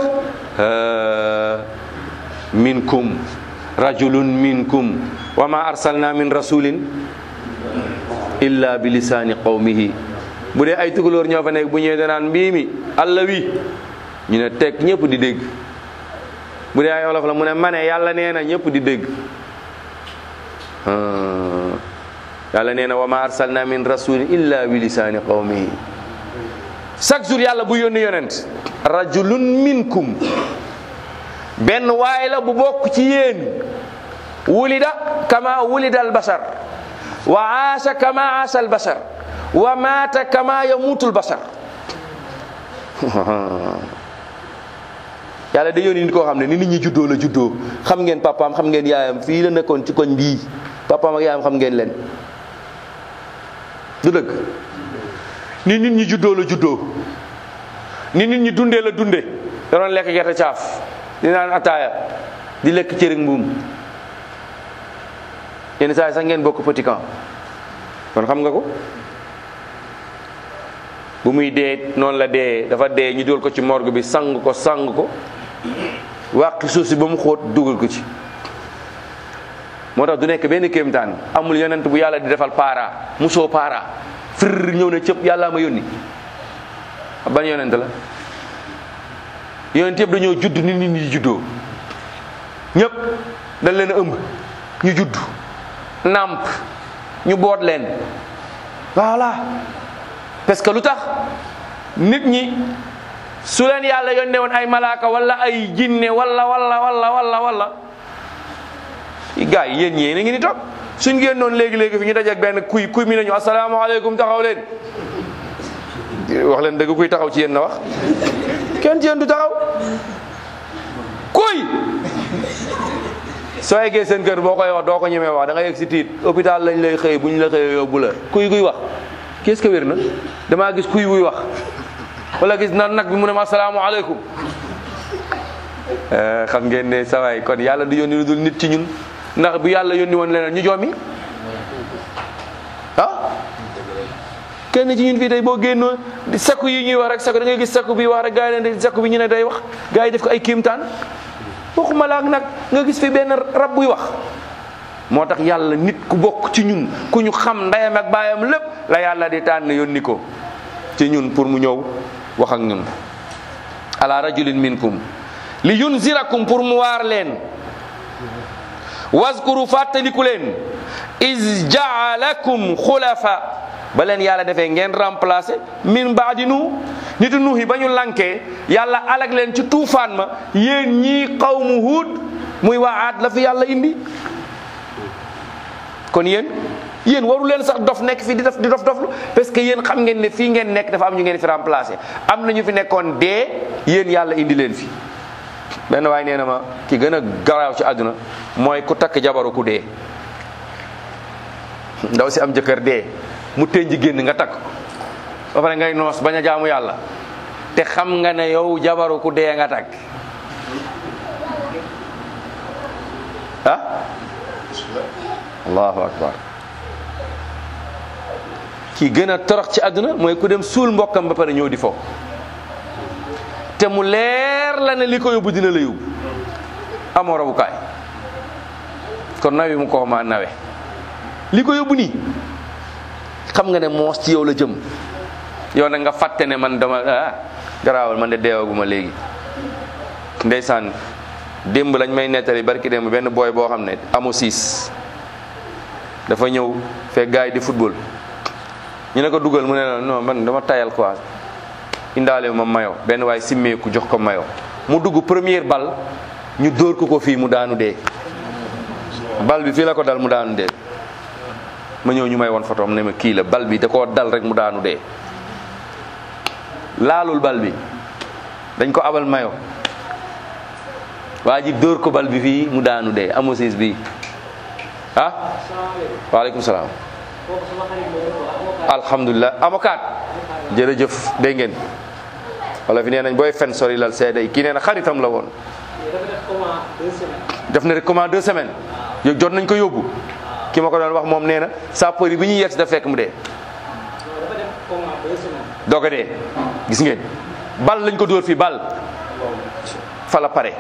minkum rajulun minkum wa ma arsalna min rasulin illa bi lisani qawmihi bu dee ay tukulóor ñoo fa nekk bu ñëwee danaan mbii mi allah wi ñu ne teg ñëpp di dégg bu dee ay olof la mu ne mane yàlla nee na ñëpp di dégg yàlla nee na wa ma arsalna min rasulin illa bi lisaani qawmihi chaque jour yàlla bu yónni yonent rajulun minkum benn waay la bu bokk ci yéen wulida kama wulida al bashar wa aasha kama aasha al bashar wa maata kama yamuutu al bashar yàlla da yónni nit koo xam ne ni nit ñi juddoo la juddoo xam ngeen papaam xam ngeen yaayam fii la nekkoon ci koñ bii papaam ak yaayam xam ngeen leen du dëgg ni nit ñi juddoo la juddoo ni nit ñi dundee la dunde da doon lekk gerte caaf di naan ataaya di lekk cëriñ mbuum yenn saa yi sax ngeen bokk petit camp kon xam nga ko bu muy dee noonu la dee dafa dee ñu dugal ko ci morgue bi sang ko sang ko wàqi suuf si ba mu xóot dugal ko ci moo tax du nekk benn kéemtaan amul yonent bu yàlla di defal para musoo para fir ñëw ne cëpp yàllaa ma yónni ban yonent la yonent yëpp dañoo judd nit nit ñi juddoo ñëpp dañ leen a ëmb ñu judd nàmp ñu boot leen voilà parce que lu tax nit ñi su leen yàlla yónnee woon ay malaaka wala ay jinne wala wala wala wala wala gars yi yéen ñee na ngi ni toog suñ génnoon léegi-léegi fi ñu dajeek benn kuy kuy mi nañu asalaamaaleykum taxaw leen wax leen dëgg kuy taxaw ci yéen na wax kenn ci yéen du taxaw kuy soo eggee seen kër boo koy wax doo ko ñemee wax da nga yegg si tiit hôpital lañ lay xëy bu ñu la xëyee yóbbu la kuy kuy wax qu'est-ce que wér na damaa gis kuy wuy wax wala gis na nag bi mu ne ma asalaamaaleykum xam ngeen ne sawaay kon yàlla du yónni lu dul nit ci ñun ndax bu yàlla yónni woon leneen ñu joomi ah kenn ci ñun fii tey boo génnoo sakku yi ñuy wax rek sakku da ngay gis sakku bi wax rek gars yi leen di sakku bi ñu ne day wax gars yi def ko ay kiimtaan waxuma la ak nag nga gis fi benn rab buy wax moo tax yàlla nit ku bokk ci ñun ku ñu xam ndeyam ak baayam lépp la yàlla di tànn yónni ko ci ñun pour mu ñëw wax ak ñun ala rajulin minkum li yunzirakum pour mu waar leen waskuru fàttaliku leen is jaalakum xulafa ba leen yàlla defee ngeen remplacé min baadi nu nitu nuuhi ba ñu lankee yàlla alag leen ci tuufaan ma yéen ñii qawmu huud muy waa aad la fi yàlla indi kon yéen yéen waru leen sax dof nekk fi di def di dof doflu parce que yéen xam ngeen ne fii ngeen nekk dafa am ñu ngeen fi remplacé am na ñu fi nekkoon dee yéen yàlla indi leen fi benn waay nee na ma ki gën a garaaw ci àdduna mooy ku takk jabaru ku dee ndaw si am jëkkër dee mu tënj génn nga takk ba pare ngay noos bañ a jaamu yàlla te xam nga ne yow jabaru ku dee nga takk ah allahu akbar ki gën a torox ci àdduna mooy ku dem suul mbokkam ba pare ñëw di fo te mu leer la ne li ko yóbbu dina la yóbbu amoo rabukaay kon nawi mu ko ma nawe li ko yóbbu nii xam nga ne moos ci yow la jëm yow nag nga fàtte ne man dama ah garaawal man de deewaguma léegi ndeysaan démb lañ may nettali barki démb benn booy boo xam ne amu siis dafa ñëw fekk gars yi di football ñu ne ko dugal mu ne la non man dama tayal quoi indaale ma mayo benn waay simmeeku jox ko mayo mu dugg première bal ñu dóor ko ko fii mu daanu dee bal bi fii la ko dal mu daanu dee ma ñëw ñu may woon photo am ne ma kii la bal bi da koo dal rek mu daanu dee laalul bal bi dañ ko abal mayo waa ji dóor ko bal bi fii mu daanu dee amosis bi ah waaleykum salaam alhamdulilah avocat jërëjëf dégg ngeen wala fi nee nañ booy fen sori lal seede yi kii nee na xaritam la woon def na rek comment deux semaines yow jot nañ ko yóbbu ki ma ko doon wax moom nee na sapeur yi bi ñuy yegg si da fekk mu dee doog a dee gis ngeen bal lañ ko dóor fii bal fa la pare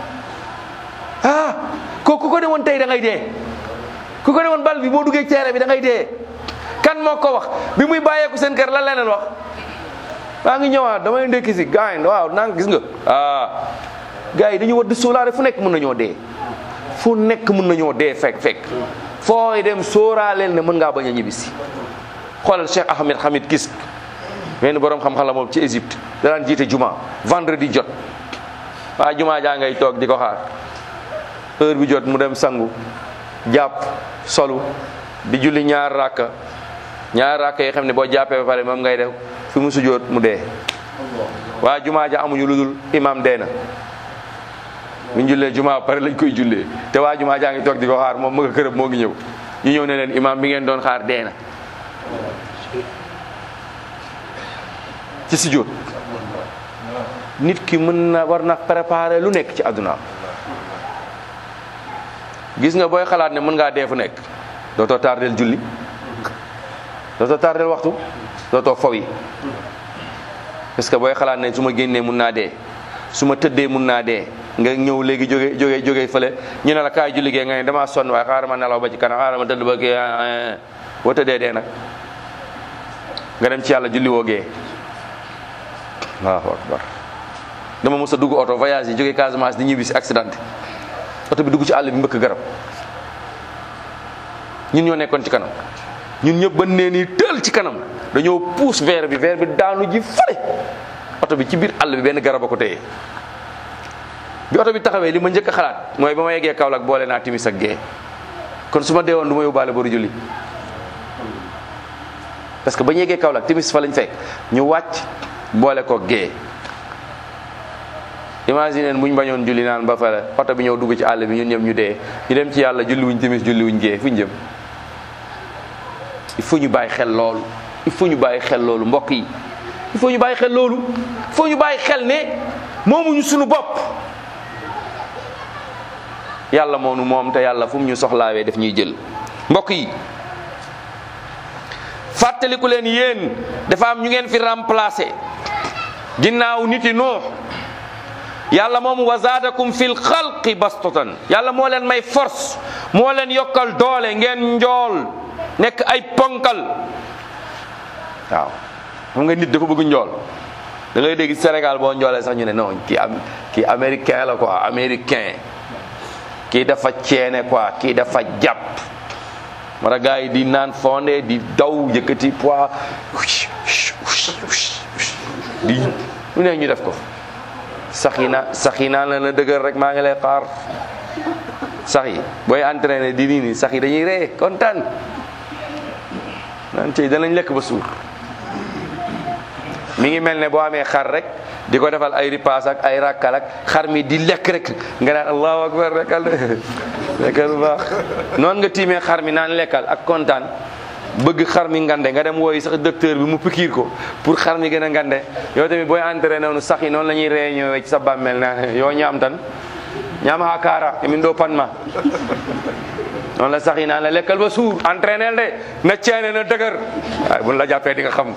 ah ko ku ko demoon tey da ngay dee ku ko demoon bal bi boo duggee teere bi da ngay dee kan moo ko wax bi muy bàyyeeku seen kër lan leneen wax maa ngi ñëwaat damay ndekki si gars yi waaw naan gis nga ah gars yi dañu war di sóoraale fu nekk mën nañoo dee fu nekk mën nañoo dee fekk fekk fooy dem sóoraaleel ne mën ngaa bañ a ñibbisi xoolal Cheikh Ahmed Hamid Kisk benn borom xam-xam la moom ci Égypte da daan jiite juma vendredi jot waa juma jaa ngay toog di ko xaar heure bi jot mu dem sangu jàpp solu di julli ñaar rakka ñaar rakka yi xam ne boo jàppee ba pare moom ngay def fi mu sujjóot mu dee waa juma ja amuñu lu dul imam dee na bu ñu jullee juma ba pare lañ koy jullee te waa juma jaa ngi toog di ko xaar moom mu nga kërëb moo ngi ñëw ñu ñëw ne leen imam bi ngeen doon xaar dee na ci sujjóot nit ki mën na war na préparer lu nekk ci àdduna gis nga booy xalaat ne mën ngaa dee fu nekk dootoo tardel julli dootoo tardel waxtu dootoo faw yi parce que booy xalaat ne su ma génnee mun naa dee su ma tëddee mun naa dee nga ñëw léegi jóge jóge jóge fële ñu ne la kaay julli gee nga ne damaa sonn waaye xaaral ma nelaw ba ci kanam xaaral ma tëdd ba gee boo tëddee dee nag nga dem ci yàlla julli woo gee allahu akbar dama mos a dugg oto voyage yi jóge Casamance di ñibbi si accident oto bi dugg ci àll bi mbëkk garab ñun ñoo nekkoon ci kanam ñun ñëpp ba nee nii tël ci kanam dañoo puus verre bi verre bi daanu ji fale oto bi ci biir àll bi benn garab a ko téye bi oto bi taxawee li ma njëkk a xalaat mooy ba ma yeggee Kaolack boole naa timis ak gee kon su ma deewoon du ma yóbbaale boru julli parce que ba ñu yeggee Kaolack timis fa lañ fekk ñu wàcc boole ko gee imagine bu ñu bañoon julli naan ba fale oto bi ñëw dugg ci àll bi ñun ñëpp ñu dee ñu dem ci yàlla julli wuñ timis julli wuñ gee fu ñu jëm il faut ñu bàyyi xel loolu il faut ñu bàyyi xel loolu mbokk yi il faut ñu bàyyi xel loolu il faut ñu bàyyi xel ne moomuñu suñu bopp yàlla moonu moom te yàlla fu mu ñu soxlaawee daf ñuy jël mbokk yi fàttaliku leen yéen dafa am ñu ngeen fi remplacé ginnaaw nit yi Nuux yàlla moom wa zaadakum fil xalqi bastatan yàlla moo leen may force moo leen yokkal doole ngeen njool nekk ay ponkal waaw xam nga nit dafa bëgg njool da ngay dégg Sénégal boo njoolee sax ñu ne non kii am kii américain la quoi américain kii dafa ceene quoi kii dafa jàpp mara gars yi di naan fondé di daw yëkkati poids di lu ne ñu def ko sax yi na sax yi naan la na dëgër rek maa ngi lay xaar sax yi booy entraîné di nii nii sax yi dañuy ree kontaan naan cey danañ lekk ba suur mi ngi mel ne boo amee xar rek di ko defal ay ripaas ak ay rakkal ak xar mi di lekk rek nga naan allahu akbar rekkal lekkal bu baax noonu nga tiimee xar mi naan lekkal ak kontaan bëgg xar mi ngande nga dem wooyi sax docteur bi mu pikiir ko pour xar mi gën a ngande yow tamit booy entraîné noonu sax yi noonu la ñuy réunion ci sa bàmmeel naan yoo ñaam tan ñaam ha kaara emin doo pan ma noonu la sax yi naan la lekkal ba suur entraîné de na ceene na dëgër waaye buñ la jàppee di nga xam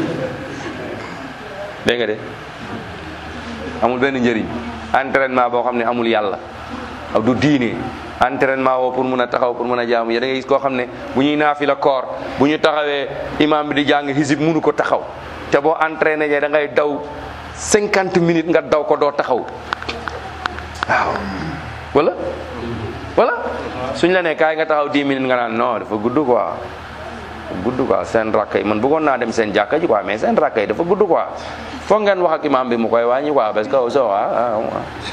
dégg nga de amul benn njëriñ entraînement boo xam ne amul yàlla aw du diine entraînement woo pour mun a taxaw pour mun a jaamu ya da ngay gis koo xam ne bu ñuy naafi la koor bu ñu taxawee imam bi di jàng hisib munu ko taxaw te boo entraîné jee da ngay daw cinquante minutes nga daw ko doo taxaw waaw wala wala suñ la ne kaay nga taxaw dix minutes nga naan non dafa gudd quoi gudd quoi seen rakk yi man bëggoon naa dem seen jàkka ji quoi mais seen rakk yi dafa gudd quoi foog ngeen wax ak imam bi mu koy wàññi quoi parce que so ah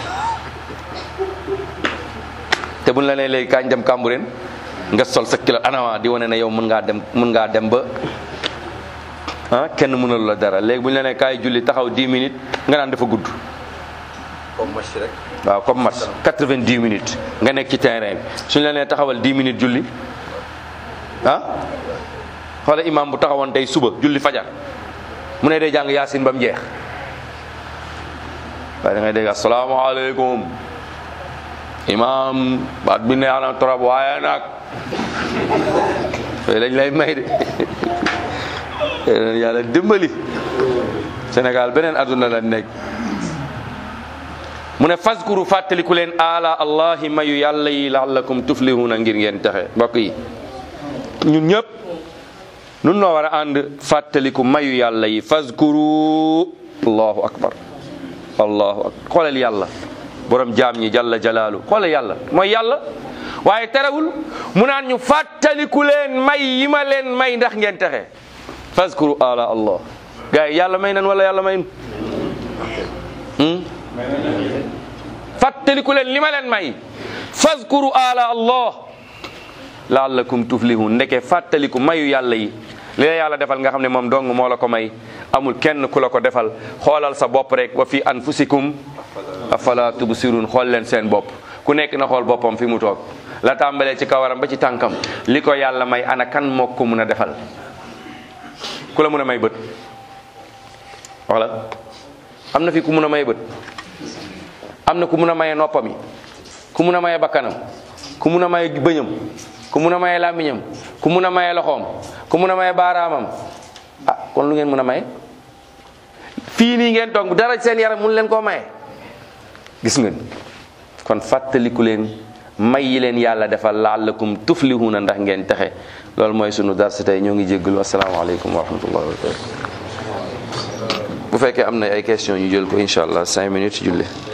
te buñ la nee léegi kañ dem Cambérène nga sol sa kilo anawa di wane ne yow mën ngaa dem mën ngaa dem ba ah kenn mënalu la dara léegi buñ la nee kaay julli taxaw 10 minutes nga naan dafa gudd. comme match rek. waaw comme match 90 minutes nga nekk ci terrain bi suñ la nee taxawal 10 minutes julli ah xoola imam bu taxawoon tey suba julli fajar mu ne day jàng yaasin ba mu jeex waaye da ngay dégg asalaamaaleykum imam baat bi neex na trop waaye nag yooyu lañ lay may de yàlla dimbali Sénégal beneen adduna la nekk mu ne faskuru fàttaliku leen ala allahi mayu yàlla yi laallakum tuflihuna ngir ngeen texe mbokk yi ñun ñëpp nun noo war a ànd fàttaliku mayu yàlla yi faskuru allahu akbar allahu akbar xoolal yàlla borom jaam ñi jalla jalaalu xoolal yàlla mooy yàlla waaye terewul mu naan ñu fàttaliku leen may yi ma leen may ndax ngeen texe faskuru ala allah gars yi yàlla may nan wala yàlla may fàttaliku leen li ma leen may faskuru ala allah laallakum tuflihun ndeke fàttaliku mayu yàlla yi li la yàlla defal nga xam ne moom dong moo la ko may amul kenn ku la ko defal xoolal sa bopp rek wa fi anfusikum afala tubsirun xool leen seen bopp ku nekk na xool boppam fi mu toog la tàmbalee ci kawaram ba ci tànkam li ko yàlla may ana kan moo ko mun a defal ku la mun a may bët wala am na fi ku mun a may bët am na ku mun a maye noppam yi ku mun a maye bakkanam ku mun a maye bëñam ku mun a maye làmmiñam ku mun a maye loxoom ku mun a maye baaraamam ah kon lu ngeen mun a maye fii nii ngeen toog dara seen yaram mun leen koo maye gis ngeen kon fàttaliku leen may yi leen yàlla defal laallakum tuflihuna ndax ngeen texe loolu mooy sunu darsi tey ñoo ngi jéggalu asalaamaaleykum wa rahmatullahi wa barakatu bu fekkee am na ay question ñu jël ko incha allah cinq minutes julli